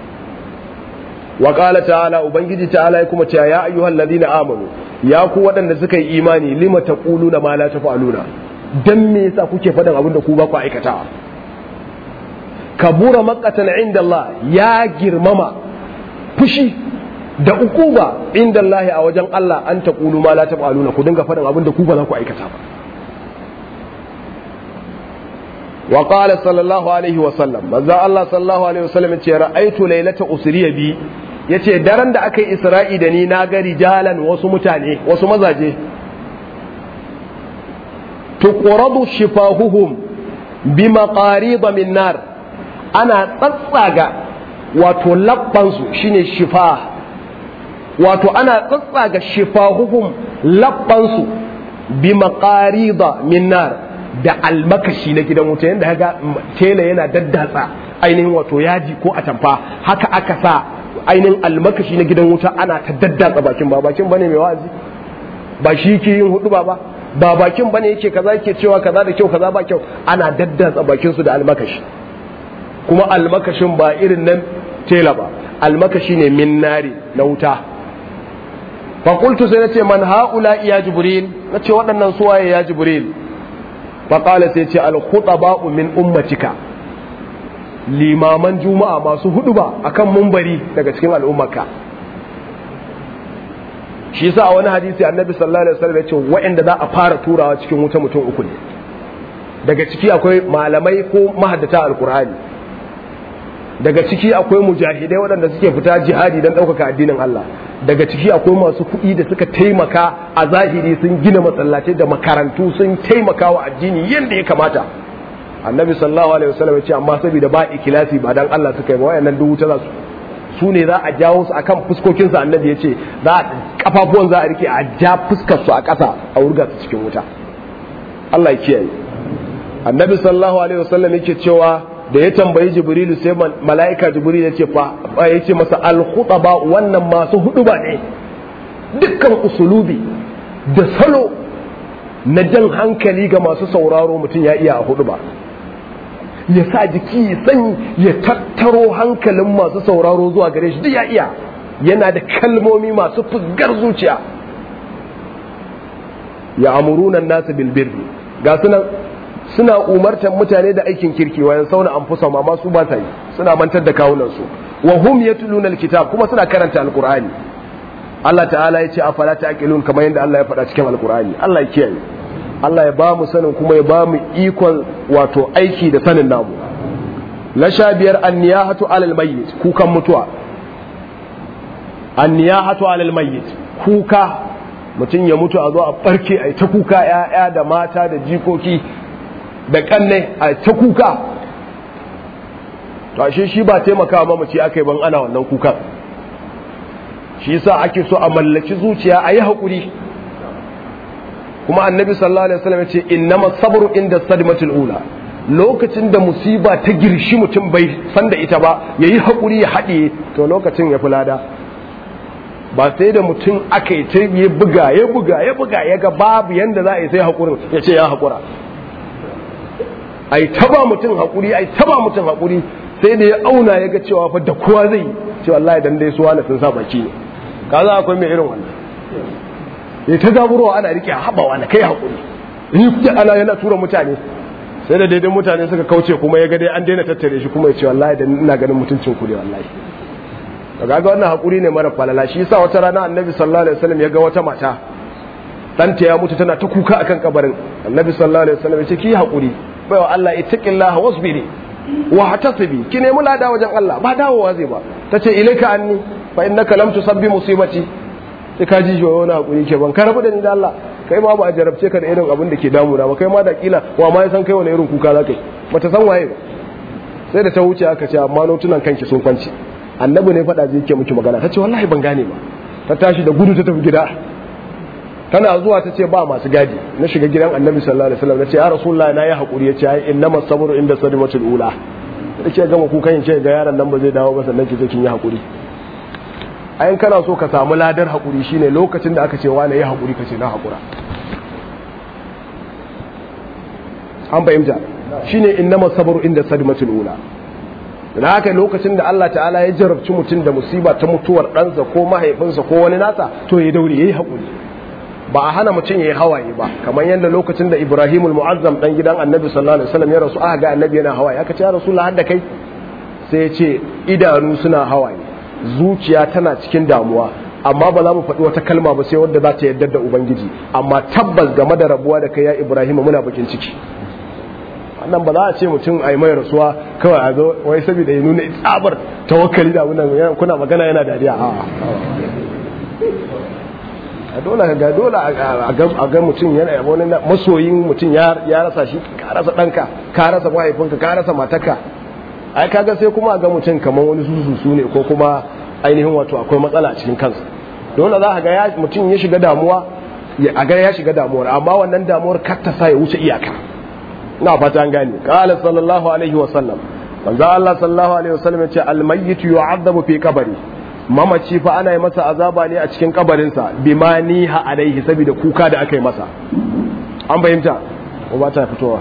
wa qala ta'ala ubangiji ta'ala ya kuma cewa ya ayyuhal ladina amanu ya ku waɗanda suka yi imani lima taquluna ma la taf'aluna dan me yasa kuke faɗin abin da ku ba ku aikatawa kabura maqatan inda Allah ya girmama fushi da ukuba inda Allah a wajen Allah an taqulu ma la taf'aluna ku dinga faɗin abin da ku ba za ku aikata ba wa qala sallallahu alaihi wa sallam manzo Allah sallallahu alaihi wa sallam ce ra'aitu laylata usriya bi yace daren da aka yi isra'i da ni na ga rijalan wasu mutane wasu mazaje tuqradu shifahuhum bi maqarid min nar ana tsatsaga wato labbansu shine shifa wato ana tsatsaga shifahuhum labbansu bi maqarid min nar da almakashi na gidan wuta yanda kaga tela yana daddatsa ainihin wato yaji ko atamfa haka aka sa ainihin almakashi na gidan wuta ana ta daddatsa bakin ba bakin bane mai wa'azi ba shi ke yin hudu ba ba ba bakin bane yake kaza yake cewa kaza da kyau kaza ba kyau ana daddatsa bakin su da almakashi kuma almakashin ba irin nan tela ba almakashi ne min nari na wuta fa qultu sai nace man haula ya jibril nace waɗannan suwaye ya jibril fa qala sai ce al khutaba'u min ummatika limaman juma'a masu hudu ba akan mumbari daga cikin al'ummarka shi yasa a wani hadisi annabi sallallahu alaihi wasallam ya ce waɗanda za a fara turawa cikin wuta mutum uku ne daga ciki akwai malamai ko mahaddata alkur'ani daga ciki akwai mujahidai waɗanda suke fita jihadi don ɗaukaka addinin Allah daga ciki akwai masu kuɗi da suka taimaka a zahiri sun gina masallatai da makarantu sun taimaka wa addini yadda ya kamata annabi sallallahu alaihi wasallam ya ce amma saboda ba ikilasi ba dan Allah suka yi ba wayannan duk wuta za su su ne za a jawo su akan fuskokin su annabi ya ce za a kafafuwan za a rike a ja fuskar su a ƙasa a wurga su cikin wuta Allah ya kiyaye annabi sallallahu alaihi wasallam yake cewa da ya tambayi jibrilu sai mala'ika jibril ya ce fa ya ce masa al-khutaba wannan masu huduba ne dukkan usulubi da salo na jan hankali ga masu sauraro mutum ya iya a huduba ya sa jiki ya san ya tattaro hankalin masu sauraro zuwa gare shi duk ya iya yana da kalmomi masu fusgar zuciya ya amuruna nasu bilbirri ga sunan suna umartar mutane da aikin kirki wayan sauna an fusa ma su ba ta yi suna mantar da kawunansu wa hum yatluna alkitab kuma suna karanta alqur'ani Allah ta'ala ya ce afala ta'qilun kamar yadda Allah ya faɗa cikin alqur'ani Allah ya kiyaye Allah ya ba mu sanin kuma ya ba mu ikon wato aiki da sanin namu la sha biyar anniyahatu alal mayyit kukan mutuwa anniyahatu alal mayyit kuka mutum ya mutu a zo a barke a ta kuka ya'ya da mata da jikoki da kanne a ta kuka to ashe shi ba taimakawa mamaci aka yi ban ana wannan kukan shi yasa ake so a mallaki zuciya a yi haƙuri kuma annabi sallallahu alaihi wasallam ya ce innama sabru inda sadmatul ula lokacin da musiba ta girshi mutum bai san da ita ba yayi haƙuri ya haɗiye to lokacin ya fi lada ba sai da mutum aka yi ta ya buga ya buga ya buga ya ga babu yanda za a yi sai haƙurin ya ce ya haƙura ai taba mutum haƙuri ai taba mutum haƙuri sai da ya auna ya ga cewa fa da kowa zai ce wallahi dan dai suwa na sun sa baki ne kaza akwai mai irin wannan ya ta zaburowa ana rike haɓawa na kai haƙuri in kuke ana yana tura mutane sai da daidai mutane suka kauce kuma ya ga dai an daina tattare shi kuma ya ce wallahi da ina ganin mutuncin ku ne wallahi daga ga wannan haƙuri ne mara falala shi yasa wata rana annabi sallallahu alaihi wasallam ya ga wata mata ɗanta ya mutu tana ta kuka akan kabarin annabi sallallahu alaihi wasallam ya ce ki haƙuri baiwa Allah ittaqillaha wasbiri wa hatasibi ki nemi lada wajen Allah ba dawowa zai ba tace ilaika anni fa innaka lam tusabbi musibati sai ka ji wani hakuri ke ban karabu da ni da Allah kai ma ba a jarabce ka da irin abin da ke damuna ba kai ma da kila wa ma ya san kai wani irin kuka za kai bata san waye ba sai da ta wuce aka ce amma notunan kanki sun kwanci annabi ne faɗa zai yake miki magana ta ce wallahi ban gane ba ta tashi da gudu ta tafi gida tana zuwa ta ce ba masu gadi na shiga gidan annabi sallallahu alaihi wasallam na ce ya rasulullah na yi hakuri ya ce ai innama sabru inda sadimatul ula da ke gama kukan ce ga yaron nan ba zai dawo ba sannan ki ce kin yi hakuri ayin kana so ka samu ladar hakuri shine lokacin da aka ce wani yi hakuri ka ce na hakura an fahimta shine innama sabru inda sadimatul ula da haka lokacin da Allah ta'ala ya jarabci mutum da musiba ta mutuwar ɗansa ko mahaifinsa ko wani nasa to ya daure ya yi haƙuri ba a hana mutum ya yi hawaye ba kamar yadda lokacin da Ibrahim muazzam dan gidan Annabi sallallahu alaihi wasallam ya rasu aka ga Annabi yana hawaye aka ce ya Rasulullah har da kai sai ya ce idanu suna hawaye zuciya tana cikin damuwa amma ba za mu faɗi wata kalma ba sai wadda za ta yarda da ubangiji amma tabbas game da rabuwa da kai ya ibrahim muna bakin ciki wannan ba za a ce mutum a yi mai rasuwa kawai a zo wai saboda ya nuna tsabar tawakkali da wannan kuna magana yana dariya a dole ga dole a ga mutum yana wani masoyin mutum ya rasa shi ka rasa ɗanka ka rasa mahaifinka ka rasa matarka ai kaga sai kuma a ga mutum kamar wani susu ne ko kuma ainihin wato akwai matsala a cikin kansa dole za a ga mutum ya shiga damuwa a ga ya shiga damuwar amma wannan damuwar kar ta sa ya wuce iyaka ina fata an gane qala sallallahu alaihi wa sallam manzo Allah sallallahu alaihi wa sallam yace al mayyit yu'adhabu fi qabri mamaci fa ana yi masa azaba ne a cikin kabarinsa bima niha alaihi saboda kuka da aka yi masa an fahimta ko ba ta fitowa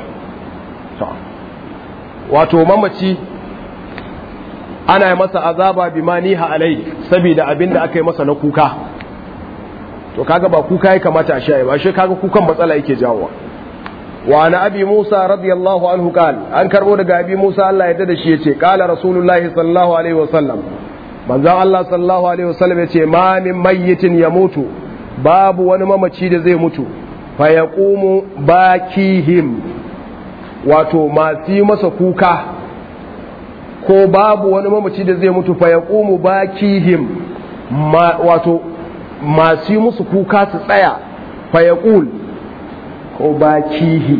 wato mamaci ana yi masa azaba bima niha alaihi saboda abinda aka yi masa na kuka to kaga ba kuka ya kamata a sha ba shi kaga kukan matsala yake jawowa wa na abi musa radiyallahu anhu qal an karbo daga abi musa Allah ya da shi yace qala rasulullahi sallallahu alaihi wasallam manzon Allah sallallahu alaihi wasallam yace ma min mayyitin yamutu babu wani mamaci da zai mutu fa yaqumu bakihim wato masu yi masa kuka ko babu wani mamaci da zai mutu fa yaqumu bakihim wato masu yi musu kuka su tsaya fa yaqul ko bakihi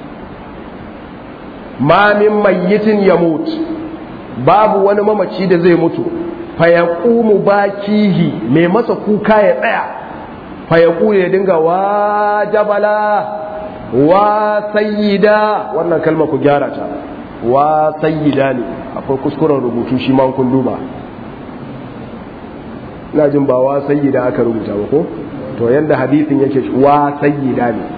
ma min mayyitin yamut babu wani mamaci da zai mutu fa yaqumu bakihi mai masa kuka ya tsaya fa yaqulu ya dinga wa jabala wa sayyida wannan kalma ku gyara ta wa sayyida ne akwai kuskuren rubutu shi ma kun duba ina jin ba wa sayyida aka rubuta ba ko to yanda hadisin yake wa sayyida ne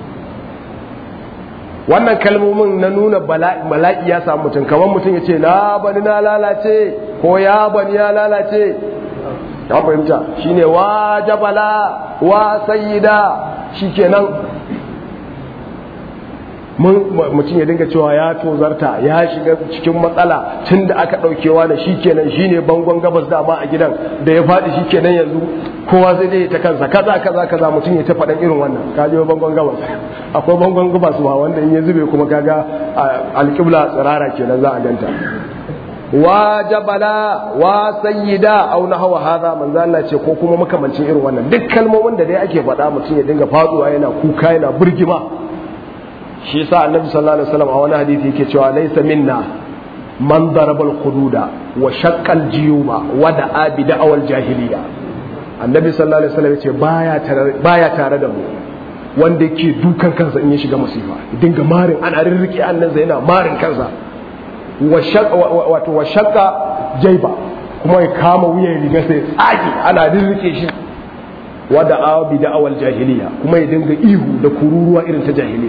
wannan kalmomin na nuna bala'i ya samu mutum kamar mutum ya ce na bani na lalace ko ya bani ya lalace ya fahimta shine wa jabala wa sayyida shikenan mutum ya dinga cewa ya tozarta ya shiga cikin matsala tun da aka ɗaukewa da shi kenan shi ne bangon gabas dama a gidan da ya faɗi shi kenan yanzu kowa zai dai ta kansa kaza kaza kaza mutum ya ta faɗan irin wannan ka je bangon gabas akwai bangon gabas ma wanda in ya zube kuma kaga alƙibla tsirara kenan za a ganta wa jabala wa sayyida aw nahwa hadha manzo Allah ce ko kuma makamancin irin wannan duk kalmomin da dai ake faɗa mutum ya dinga faduwa yana kuka yana burgima shi yasa annabi sallallahu alaihi wasallam a wani hadisi yake cewa laysa minna man daraba al-hududa wa shaqqa al-jiyuma wa da'a bi da'awal jahiliya annabi sallallahu alaihi wasallam yace baya tare baya tare da mu wanda yake dukan kansa in ya shiga masifa dinga marin ana rirrike annan zai yana marin kansa wa shaqqa wato wa shaqqa jayba kuma ya kama wuyan riga sai tsaki ana rirrike shi wa da'a bi da'awal jahiliya kuma ya dinga ihu da kururuwa irin ta jahiliya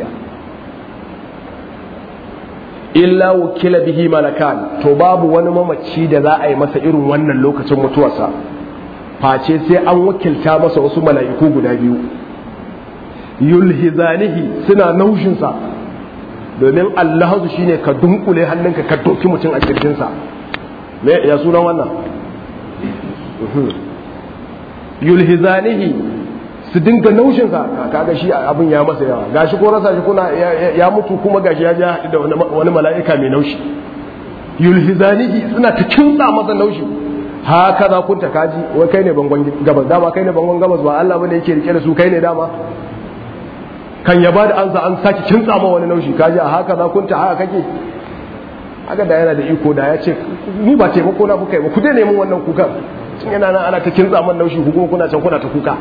illa wukila bihi malakan to babu wani mamaci da za a yi masa irin wannan lokacin mutuwarsa face sai an wakilta masa wasu mala'iku guda biyu yulhizanihi suna naushinsa domin allahazu shine ka dunkule hannunka ka doki mutum a kirjinsa me ya sunan wannan yulhizanihi su dinga naushinsa kaga shi abin ya masa yawa gashi ko rasa shi kuna ya mutu kuma gashi ya ja da wani mala'ika mai naushi yulhizanihi suna ta kinsa masa naushi haka za kun ta kaji wai kai ne bangon gabas dama kai ne bangon gabas ba Allah bane yake rike da su kai ne dama kan ya bada ansa an saki kinsa ma wani naushi kaji a haka za kun ta haka kake haka da yana da iko da ya ce ni ba taimako na kuka yi ba ku dai neman wannan kukan tun yana nan ana ta kinsa man naushi ku kuma kuna can kuna ta kuka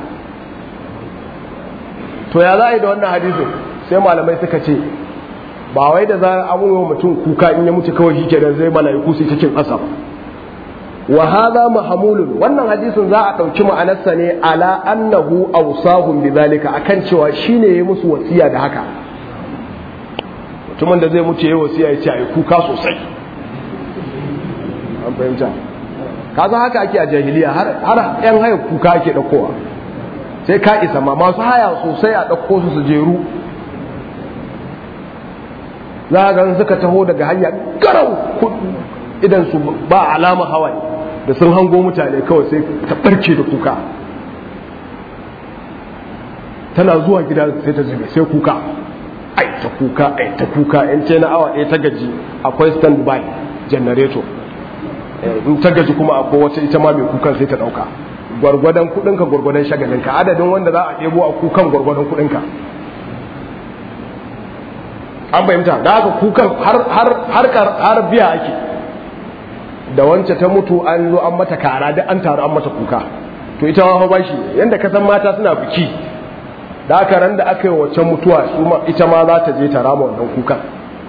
to ya za a yi da wannan hadisin sai malamai suka ce ba wai da za a wa mutum kuka in ya mutu kawai shi kenan zai mala'iku sai cikin asab wa hadha mahmulun wannan hadisin za a dauki ma'anarsa ne ala annahu awsahum bidhalika akan cewa shine yayi musu wasiya da haka mutumin da zai mutu yayi wasiya ya ce ai kuka sosai an fahimta kaza haka ake a jahiliya har har yan haya kuka ake daukowa sai ka isa ma masu haya sosai a ɗauko su su jeru za a gan suka taho daga hanya garau idan su ba alama hawaye da sun hango mutane kawai sai ta barke da kuka tana zuwa gida sai ta zube sai kuka ai ta kuka ai ta kuka in ce na awa ɗaya ta gaji akwai stand by generator in ta gaji kuma akwai wata ita ma mai kukan sai ta ɗauka gwargwadon kuɗinka gwargwadon shagalinka adadin wanda za a ɗebo a kukan gwargwadon kuɗinka an fahimta da haka kukan har biya ake da wance ta mutu an zo an mata kara da an taru an mata kuka to ita ma ba shi yanda ka san mata suna biki da aka ran da aka yi wacce mutuwa ita ma za ta je ta rama wannan kukan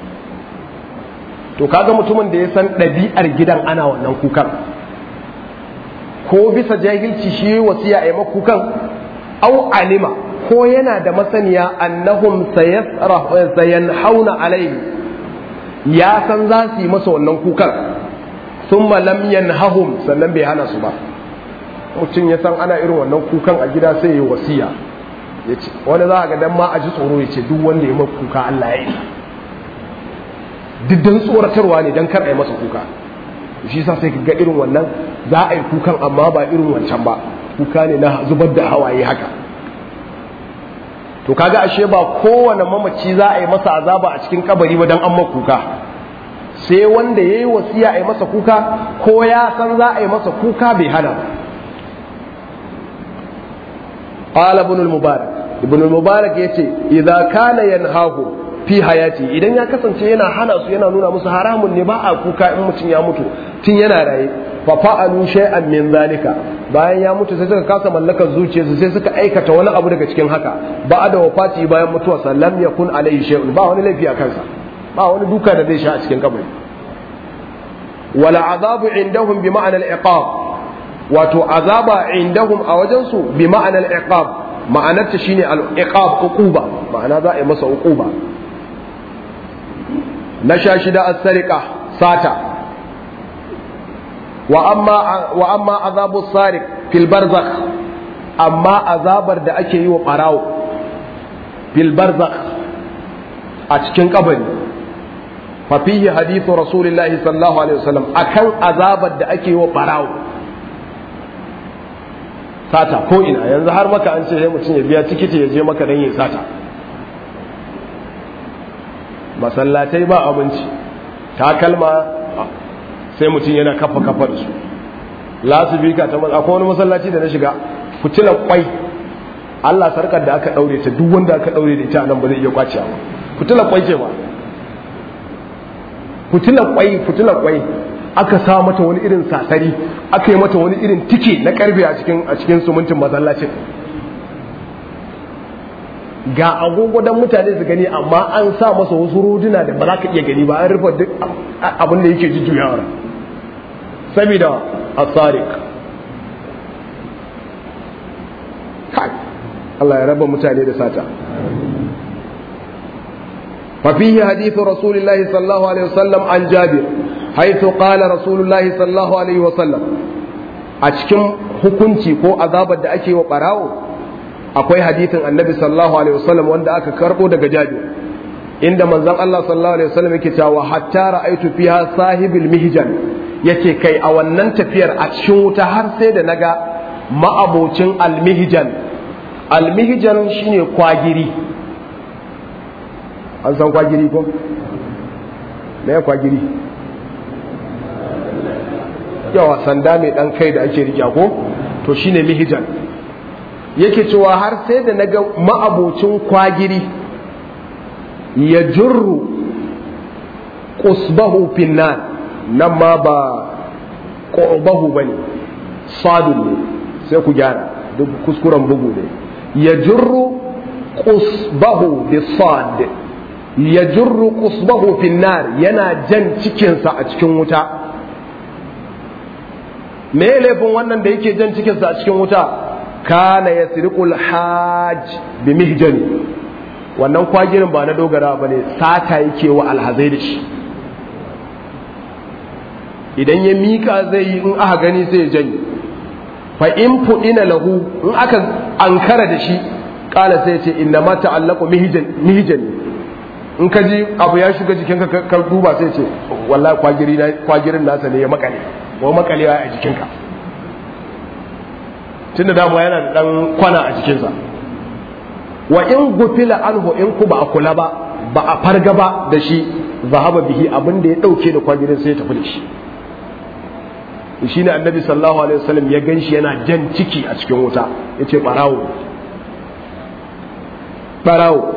to kaga mutumin da ya san ɗabi'ar gidan ana wannan kukan ko bisa jahilci shi wasiya a yi kukan au alima ko yana da masaniya annahum sayanhauna alaihi ya san za su yi masa wannan kukan thumma lam yanhahum sannan bai hana su ba mutum ya san ana irin wannan kukan a gida sai ya yi wasiya ya ce wani za a ga dan ma a ji tsoro ya ce duk wanda ya maka kuka Allah ya yi duk dan tsoratarwa ne dan kar a yi masa kuka shi sa sai ka ga irin wannan za a yi kukan amma ba irin wancan ba kuka ne na zubar da hawaye haka to kaga ashe ba kowane mamaci za a yi masa azaba a cikin kabari ba dan an maka kuka sai wanda ya yi wasiya a yi masa kuka ko ya san za a yi masa kuka bai hana ba قال ابن المبارك ابن المبارك yace idza kana yanhahu fi hayati idan ya kasance yana hana su yana nuna musu haramun ne ba a kuka in mutum ya mutu tun yana raye fa fa'alu shay'an min zalika bayan ya mutu sai suka kasa mallakar zuciyarsu sai suka aikata wani abu daga cikin haka ba da wafati bayan mutuwa sallam yakun alaihi shay'un ba wani laifi a kansa ba wani duka da zai sha a cikin kabari wala azabu indahum bi ma'anar iqab wato azaba indahum a wajensu bi ma'anar iqab ma'anarta shine al-iqab uquba ma'ana za a yi masa uquba na sha shida as-sariqa sata wa amma wa amma azabu sariq fil barzakh amma azabar da ake yi wa barawo fil barzakh a cikin kabari fa fihi hadithu rasulillahi sallallahu alaihi wasallam akan azabar da ake yi wa barawo sata ko ina yanzu har maka an ce sai mutum ya biya tikiti ya je maka dan yin sata masallatai ba abinci takalma sai mutum yana kafa kafa da su lasubika ta akwai wani masallaci da na shiga fitilar kwai Allah sarkar da aka daure ta duk wanda aka daure da ita nan ba zai iya kwaciya ba fitilar kwai ce ba fitilar kwai fitilar kwai aka sa mata wani irin sasari aka yi mata wani irin tike na karfe a cikin a cikin sumuntin masallacin ga agogo dan mutane su gani amma an sa masa wasu roduna da ba za ka iya gani ba an rufe duk abin da yake jujjuyawa saboda asarik kai Allah ya raba mutane da sata ففيه حديث رسول الله صلى الله عليه وسلم عن جابر حيث قال رسول الله صلى الله عليه وسلم أشكم hukunci ko azabar da ake wa ɓarawo akwai hadithin annabi sallallahu alaihi wasallam wanda aka karɓo daga jabir inda manzon Allah sallallahu alaihi wasallam yake cewa hatta ra'aitu fiha sahibil mihjan yace kai a wannan tafiyar a cikin wuta har sai da naga ma'abocin almihjan almihjan shine kwagiri an san kwagiri ko me ya kwagiri yawa sanda mai dan kai da ake riƙa ko to shine mihijan yake cewa har sai da naga ma'abocin kwagiri ya jurru qusbahu finnan nan ma ba qurbahu bane sadun ne sai ku gyara duk kuskuren bugu ne ya jurru qusbahu bisad ya jurru qusbahu finnar yana jan cikinsa a cikin wuta me laifin wannan da yake jan cikinsa a cikin wuta kana yasriqul hajj bi mihjani wannan kwagirin ba na dogara ba ne sata yake wa alhazai da shi idan ya mika zai yi in aka gani sai ya janye fa in fudina lahu in aka ankara da shi kala sai ya ce inna ma ta'allaqu mihjan mihjani in ka ji abu ya shiga jikinka ka duba sai ce wallahi kwagirin nasa ne ya makale wa makalewa a jikinka tunda damuwa yana da dan kwana a jikinsa wa in gufila anhu in ku ba a kula ba ba a farga ba da shi zahaba bihi abin da ya dauke da kwagirin sai ya tafi da shi shi ne annabi sallallahu alaihi wasallam ya ganshi yana jan ciki a cikin wuta yace barawo barawo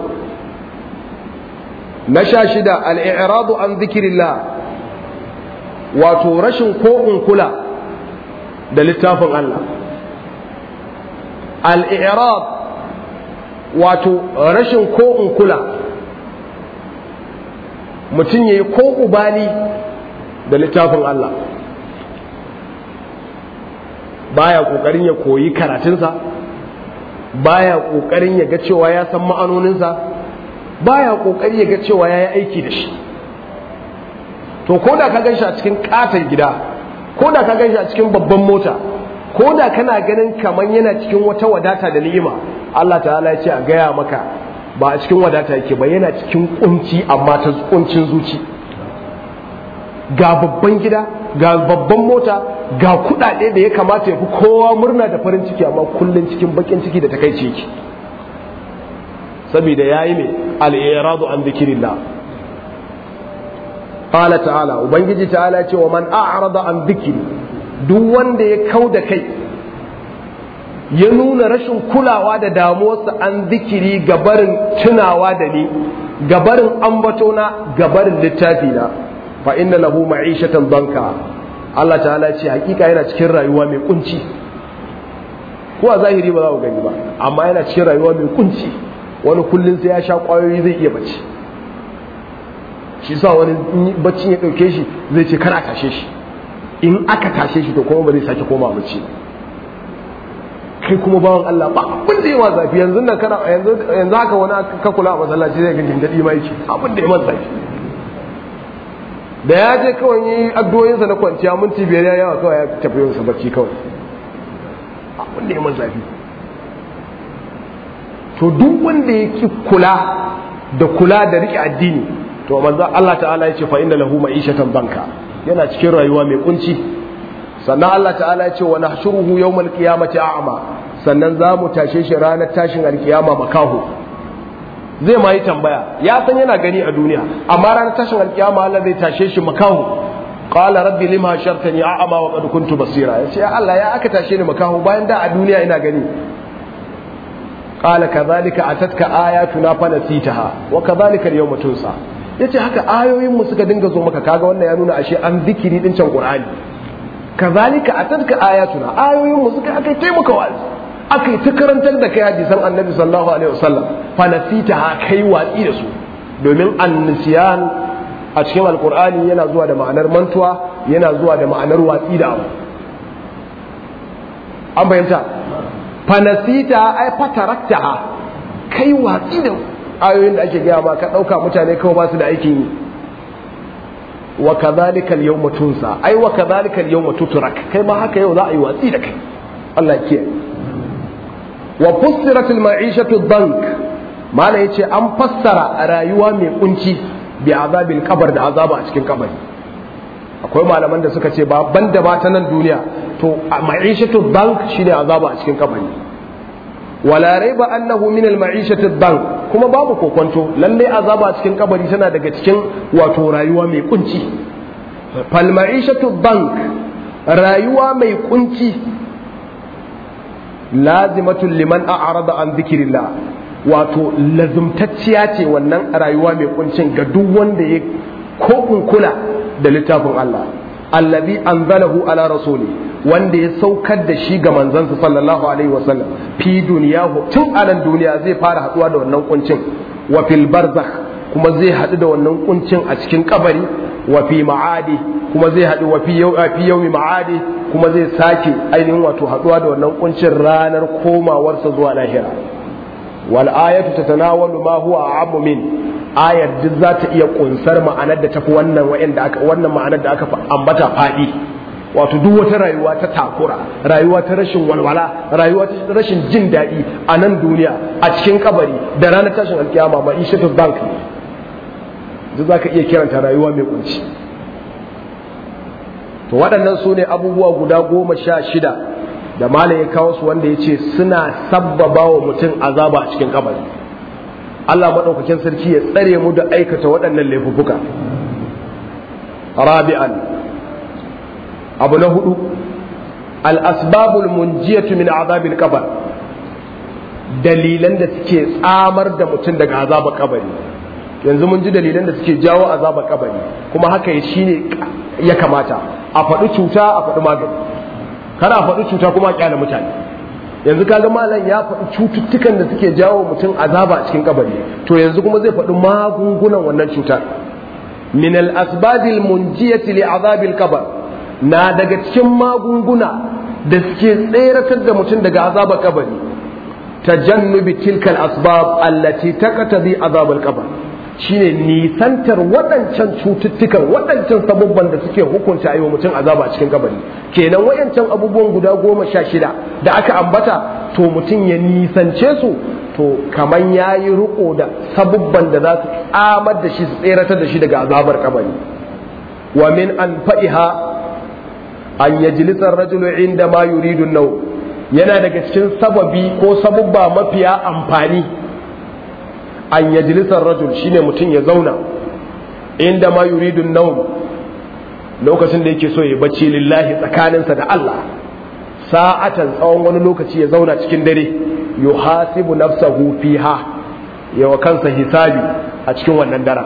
na sha shida al'iradu an zikirillah wato rashin ko kula da littafin Allah al'irad wato rashin ko kula mutum ya yi ko ubali da littafin Allah baya ƙoƙarin ya koyi karatunsa baya ƙoƙarin ya ga cewa ya san ma'anoninsa baya kokari ya ga cewa yayi aiki da shi to ko da ka gan shi a cikin katon gida ko da ka gan shi a cikin babban mota ko da kana ganin kamar yana cikin wata wadata da ni'ima Allah ta'ala ya ce a gaya maka ba a cikin wadata yake ba yana cikin kunci amma ta kuncin zuci ga babban gida ga babban mota ga kudade da ya kamata ya fi kowa murna da farin ciki amma kullum cikin bakin ciki da takaici yake saboda yayi mai al-iradu an dhikrillah qala ta'ala ubangiji ta'ala ce wa man a'rada an dhikri duk wanda ya kauda kai ya nuna rashin kulawa da damuwarsa an zikiri gabarin tunawa da ni gabarin ambatona gabarin littafi na fa inna lahu ma'ishatan banka Allah ta'ala ce hakika yana cikin rayuwa mai kunci ko a zahiri ba za ku gani ba amma yana cikin rayuwa mai kunci wani kullum sai ya sha kwayoyi zai iya bacci shi sa wani bacci ya ɗauke shi zai ce kar a tashe shi in aka tashe shi to kuma ba zai sake koma bacci kai kuma bawan Allah ba abin da yawa zafi yanzu nan kana yanzu yanzu haka wani ka kula a masallaci zai ga gindadi ma yake abin da ya man zafi da ya je kawai yi addu'o'insa na kwanciya minti biyar ya yawa kawai ya tafi yin sa bacci kawai abin da ya man zafi to duk wanda ya ki kula da kula da rike addini to manzo Allah ta'ala ya ce fa inna lahu ma'ishatan banka yana cikin rayuwa mai kunci sannan Allah ta'ala ya ce wa nahshuruhu yawmal qiyamati a'ma sannan za mu tashe shi ranar tashin alkiyama makaho zai ma yi tambaya ya san yana gani a duniya amma ranar tashin alkiyama Allah zai tashe shi makaho qala rabbi lima shartani a'ma wa qad kuntu basira ya ce Allah ya aka tashe ni makaho bayan da a duniya ina gani qala kadhalika atatka ayatuna fanasitaha wa kadhalika al-yawma tunsa yace haka ayoyin mu suka dinga zo maka kaga wannan ya nuna ashe an zikiri din can qur'ani kazalika atatka ayatuna ayoyin mu suka akai taimaka wa'azi akai ta karantar da kai hadisan annabi sallallahu alaihi wasallam fa nasitaha kai watsi da su domin annisiyan a cikin alqur'ani yana zuwa da ma'anar mantuwa yana zuwa da ma'anar watsi da abu an bayyanta fa nasita ay fataraktaha kai watsi da ayoyin da ake gaya ma ka dauka mutane kawai ba su da aikin yi wa kadhalika al-yawma tunsa ai wa kadhalika al-yawma tutrak kai ma haka yau za a yi watsi da kai Allah ya kiyaye wa fussirat al-ma'ishatu ad-dank mala yace an fassara rayuwa mai kunci bi azabil qabr da azaba a cikin kabari akwai malaman da suka ce ba banda ba ta nan duniya to ma'ishatu ad-dank shine azaba a cikin kabari wala raiba annahu min al-ma'ishati ad-dank kuma babu kokonto lalle azaba a cikin kabari tana daga cikin wato rayuwa mai kunci fal ma'ishatu bank rayuwa mai kunci lazimatul liman a'rada an dhikrillah wato lazumtacciya ce wannan rayuwa mai kuncin ga duk wanda ya ko kula da littafin Allah allazi anzalahu ala rasuli wanda ya saukar da shi ga manzansa sallallahu alaihi wasallam fi duniyahu tun a nan duniya zai fara haduwa da wannan kuncin wa fil barzakh kuma zai hadu da wannan kuncin a cikin kabari wa fi ma'adi kuma zai hadu wa fi fi yawmi ma'adi kuma zai sake ainihin wato haduwa da wannan kuncin ranar komawarsa zuwa lahira wal ayatu tatanawalu ma huwa a'ammu min ayar duk za ta iya kunsar ma'anar da tafi wannan wa'anda aka wannan ma'anar da aka ambata fadi wato duk wata rayuwa ta takura rayuwa ta rashin walwala rayuwa ta rashin jin daɗi a nan duniya a cikin kabari da ranar tashin alkiyama ma ishatu bank duk za ka iya kiranta rayuwa mai kunci to waɗannan su ne abubuwa guda goma sha shida da malam ya kawo su wanda ya ce suna sabbaba wa mutum azaba a cikin kabari Allah maɗaukakin sarki ya tsare mu da aikata waɗannan laifuffuka rabi'an abu na hudu al-asbabul munjiyatu min azabil qabr dalilan da suke tsamar da mutum daga azabar kabari yanzu mun ji dalilan da suke jawo azabar kabari kuma haka shine ya kamata a faɗi cuta a faɗi magani kana a faɗi cuta kuma a kyale mutane yanzu kaga malam ya faɗi cututtukan da suke jawo mutum azaba a cikin kabari to yanzu kuma zai faɗi magungunan wannan cutar min al asbabil munjiyati li azabil qabr na daga cikin magunguna da suke tseratar da mutum daga azabar kabari tajannubi tilkal asbab allati taqtadi azabal qabr shine nisantar waɗancan cututtukan waɗancan sabubban da suke hukunta yi wa mutum azaba a cikin kabari kenan wayancan abubuwan guda goma sha shida da aka ambata to mutum ya nisance su to kaman ya yi riko da sabubban da za su tsamar da shi su tseratar da shi daga azabar kabari wa min an fa'iha an yajlisa rajulu inda ma yuridu nau yana daga cikin sababi ko sabubba mafiya amfani an yajlisar rajul shine mutum ya zauna inda ma yuridu naum lokacin da yake so ya bacci lillahi tsakaninsa da Allah sa'atan tsawon wani lokaci ya zauna cikin dare yuhasibu nafsahu fiha yawa kansa hisabi a cikin wannan daren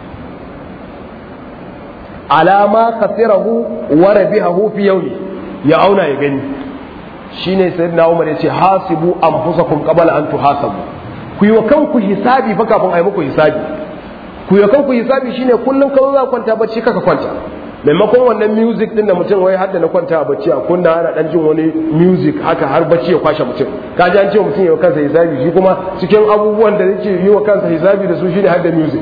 alama khasirahu wa rabihahu fi yawmi ya auna ya gani shine sayyidina Umar yace hasibu anfusakum qabla an tuhasabu ku yi wa kanku hisabi fa kafin a yi muku hisabi ku yi wa kanku hisabi shine kullum kawai za kwanta bacci kaka kwanta maimakon wannan music din da mutum wai har da na kwanta a bacci a kunna ana dan jin wani music haka har bacci ya kwashe mutum ka ji an ce mutum ya wa kansa hisabi shi kuma cikin abubuwan da yake yi wa kansa hisabi da su shine har da music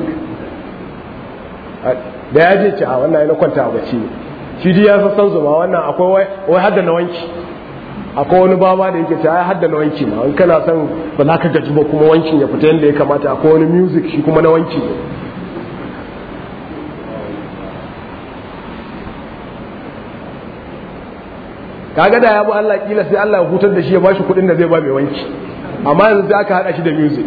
da ya je ce a wannan na kwanta a bacci ne shi dai ya san zuma wannan akwai wai har da na wanki akwai wani baba da yake ta ya hadda na wanki ma in kana son ba za ka gaji ba kuma wankin ya fita yadda ya kamata akwai wani music shi kuma na wanki ne kaga da ya bi Allah kila sai Allah ya hutar da shi ya bashi kuɗin da zai ba mai wanki amma yanzu sai aka hada shi da music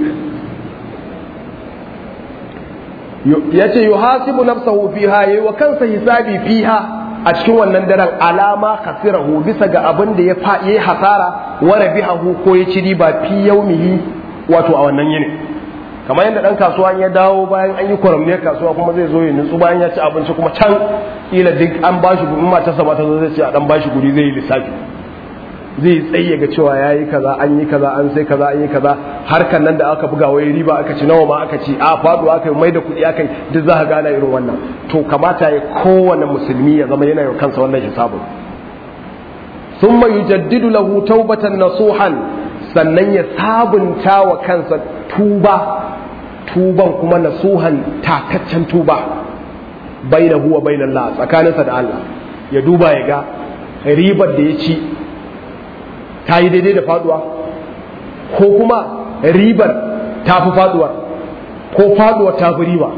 yace yuhasibu nafsahu fiha yayi wa kansa hisabi fiha a cikin wannan daren alama khasirahu bisa ga abin da ya fa yayi hasara wa rabihahu ko ya ci riba fi yaumihi wato a wannan yini kamar yadda dan kasuwa ya dawo bayan an yi kwaramniyar kasuwa kuma zai zo ya nutsu bayan ya ci abinci kuma can kila duk an bashi guri matarsa ba ta zo zai ce a dan bashi guri zai yi lissafi zai tsaye ga cewa ya yi kaza an yi kaza an sai kaza an yi kaza harkan nan da aka buga wai riba aka ci nawa ma aka ci a faduwa aka yi mai da kuɗi aka yi duk za ka gana irin wannan to kamata ya kowane musulmi ya zama yana yi kansa wannan hisabin thumma yujaddidu lahu taubatan nasuhan sannan ya sabunta wa kansa tuba tuban kuma nasuhan tataccen tuba bainahu wa bainallah tsakaninsa da Allah ya duba ya ga ribar da ya ci ta yi daidai da faduwa ko kuma ribar ta fi faduwa ko faduwa ta fi riba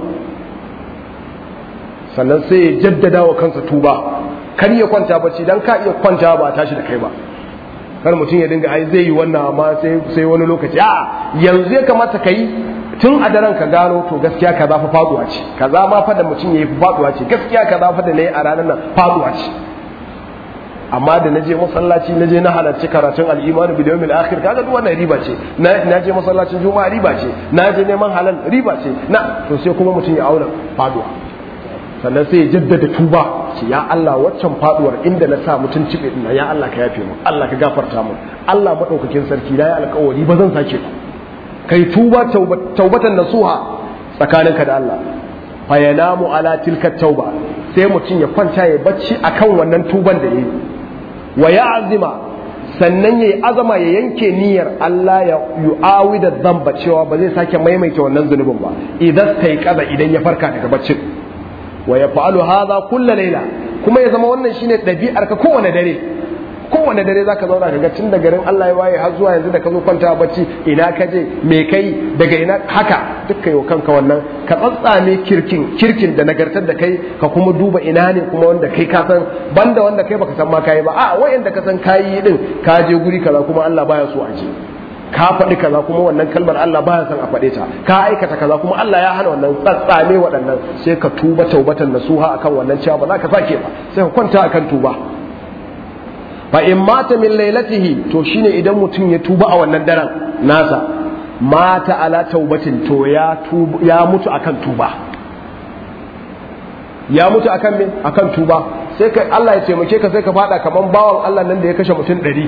sannan sai ya jaddada wa kansa tuba kar ya kwanta bacci dan ka iya kwanta ba tashi da kai ba kar mutum ya dinga ai zai yi wannan amma sai wani lokaci a yanzu ya kamata ka yi tun a daren ka gano to gaskiya ka za fa faduwa ce kaza ma fa da mutum ya yi faduwa ce gaskiya ka za fa da na yi a ranar nan faduwa ce amma da naje masallaci naje na halarci karatun al'imanu bil yawmil akhir kaga duk wannan riba ce na je masallacin juma'a riba ce na je neman halal riba ce na to sai kuma mutum ya auna faduwa sannan sai ya jaddada tuba ce ya Allah waccan faduwar inda na sa mutum cibe ina ya Allah ka yafe mu Allah ka gafarta mu Allah madaukakin sarki na ya alƙawari ba zan sake ba kai tuba taubatan nasuha tsakaninka da Allah fa yanamu ala tilka tauba sai mutum ya kwanta ya bacci akan wannan tuban da yayi wa ya'zima sannan yayi azama ya yanke niyyar Allah ya yu'awi da zamba cewa ba zai sake maimaita wannan zunubin ba idan sai kaza idan ya farka daga baccin wa yaf'alu hadha kullu layla kuma ya zama wannan shine dabi'ar ka kowane dare kowane dare zaka zauna ka ga tun da garin Allah ya waye har zuwa yanzu da ka zo kwanta bacci ina ka je me kai daga ina haka duk kai kanka wannan ka tsatsame kirkin kirkin da nagartar da kai ka kuma duba ina ne kuma wanda kai ka san banda wanda kai baka san ma kai ba a wayanda ka san kayi din ka je guri kaza kuma Allah baya so a je ka faɗi kaza kuma wannan kalmar Allah baya son a faɗe ta ka aikata kaza kuma Allah ya hana wannan tsatsame waɗannan sai ka tuba taubatan nasuha akan wannan cewa ba za ka sake ba sai ka kwanta akan tuba fa in mata min lailatihi to shine idan mutum ya tuba a wannan daren nasa mata ala taubatin to ya tuba ya mutu akan tuba ya mutu akan me akan tuba sai ka Allah ya taimake ka sai ka fada kaman bawan Allah nan da ya kashe mutum ɗari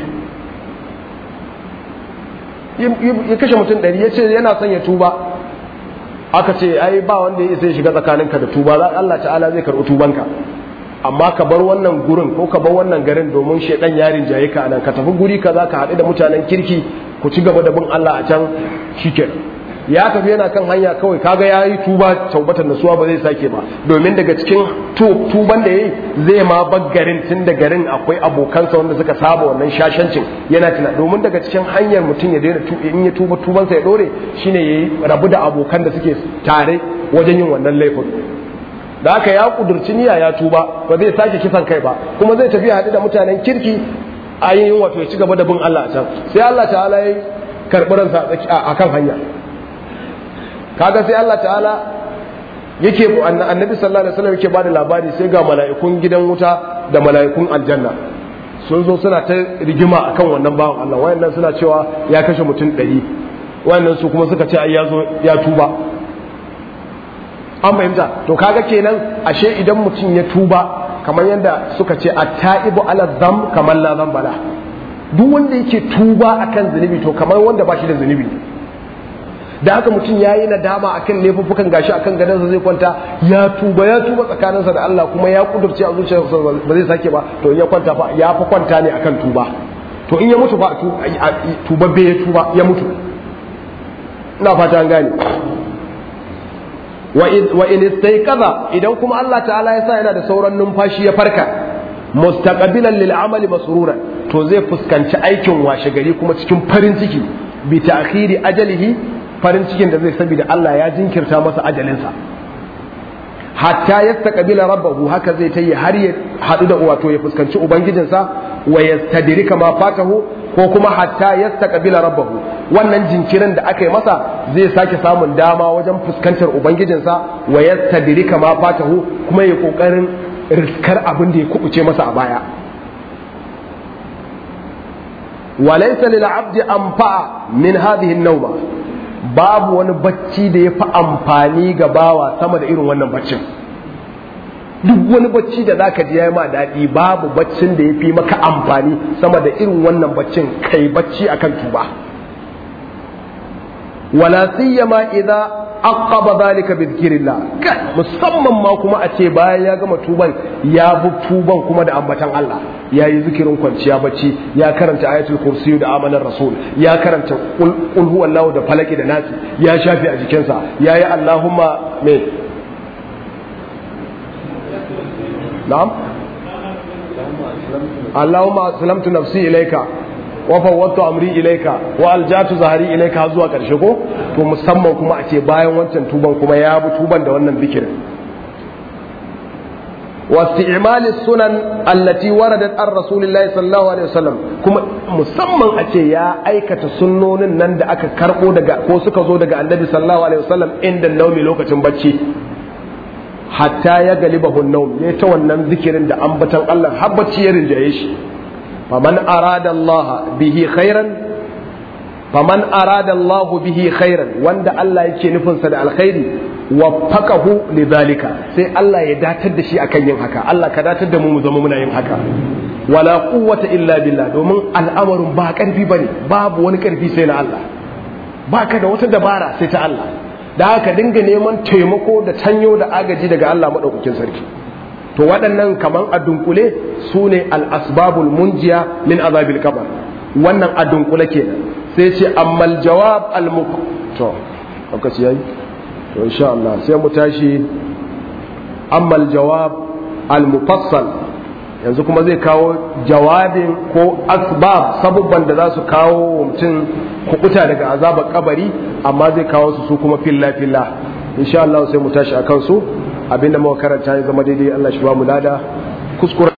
ya kashe mutum ɗari ya ce yana son ya tuba aka ce ai ba wanda ya isa ya shiga tsakaninka da tuba za Allah ta'ala zai karɓi tubanka amma ka bar wannan gurin ko ka bar wannan garin domin shaidan yarin jaye ka nan ka tafi guri kaza ka haɗu da mutanen kirki ku ci gaba da bin Allah a can shikenan ya tafi yana kan hanya kawai kaga ya yi tuba taubatan nasuwa ba zai sake ba domin daga cikin tuban da ya yi zai ma bar garin tun da garin akwai abokansa wanda suka saba wannan shashancin yana tuna domin daga cikin hanyar mutum ya daina in ya tuba tubansa ya dore shine ya yi rabu da abokan da suke tare wajen yin wannan laifin da haka ya kudurci niyya ya tuba ba zai sake kisan kai ba kuma zai tafi haɗu da mutanen kirki a yin wato ya ci gaba da bin Allah a can sai Allah ta'ala ya karɓi ransa a kan hanya kaga sai Allah ta'ala yake annabi sallallahu alaihi wasallam yake bada labari sai ga mala'ikun gidan wuta da mala'ikun aljanna sun zo suna ta rigima akan wannan bawan Allah wayannan suna cewa ya kashe mutum ɗari wayannan su kuma suka ce ai ya zo ya tuba an fahimta to kaga kenan ashe idan mutum ya tuba kamar yadda suka ce at-ta'ibu ala dham kamar la bala duk wanda yake tuba akan zunubi to kamar wanda ba shi da zunubi da haka mutum ya yi nadama akan laifuffukan gashi akan gadansa zai kwanta ya tuba ya tuba tsakaninsa da Allah kuma ya kudurce a zuciyarsa ba zai sake ba to in ya kwanta fa ya fa kwanta ne akan tuba to in ya mutu fa tuba bai ya tuba ya mutu ina fata an gane wa in istayqadha idan kuma Allah ta'ala ya sa yana da sauran numfashi ya farka mustaqbilan lil amali masruran to zai fuskanci aikin washe gari kuma cikin farin ciki bi ta'khiri ajalihi farin cikin da zai saboda Allah ya jinkirta masa ajalinsa hatta yastaqbila rabbahu haka zai tayi har ya hadu da wato ya fuskanci ubangijinsa wa yastadrika ma fatahu ko kuma hatta yastaqbila rabbahu wannan jinkirin da aka yi masa zai sake samun dama wajen fuskantar ubangijinsa wa yastadrika ma fatahu kuma ya kokarin riskar abin da ya kubuce masa a baya walaysa lil abdi anfa'a min hadhihi an-nawma babu wani bacci da ya fi amfani ga bawa sama da irin wannan baccin duk wani bacci da zaka ji yayi ma daɗi babu baccin da ya fi maka amfani sama da irin wannan baccin kai bacci akan tuba wala siyama idza aqaba zalika bi dhikrillah musamman ma kuma a ce bayan ya gama tuban ya bi tuban kuma da ambatan Allah ya yi zikirin kwanciya bacci ya karanta ayatul kursi da amanar rasul ya karanta qul huwallahu da falaki da nasi ya shafi a jikinsa ya yi allahumma me na'am allahumma aslamtu nafsi ilayka wa fawwadtu amri ilayka wa aljatu zahari ilayka har zuwa karshe ko to musamman kuma a ce bayan wancan tuban kuma ya bi tuban da wannan zikirin واستعمال السنن التي وردت عن رسول الله صلى الله عليه وسلم kuma musamman a ce ya aikata sunnonin nan da aka karbo daga ko suka zo daga annabi sallallahu alaihi wasallam inda naumi lokacin bacci hatta ya galiba naum ya ta wannan zikirin da ambatan Allah har bacci ya rinjaye shi faman arada Allah bihi khairan faman arada Allah bihi khairan wanda Allah yake nufinsa da alkhairi waffaqahu lidhalika sai Allah ya datar da shi akan yin haka Allah ka datar da mu mu zama muna yin haka wala quwwata illa billah domin al'amarin ba karfi bane babu wani karfi sai na Allah baka da wata dabara sai ta Allah da haka dinga neman taimako da tanyo da agaji daga Allah madaukakin sarki to waɗannan kaman a dunkule su ne al-asbabul munjiya min azabil qabr wannan a dunkule kenan sai ce ammal jawab al to lokaci yayi to insha Allah sai mu tashi ammal jawab al mufassal yanzu kuma zai kawo jawabin ko asbab sabubban da za su kawo mutum kukuta daga azabar kabari amma zai kawo su su kuma filla filla insha Allah sai mu tashi akan su abinda muka karanta ya zama daidai Allah shi ba mu lada kuskure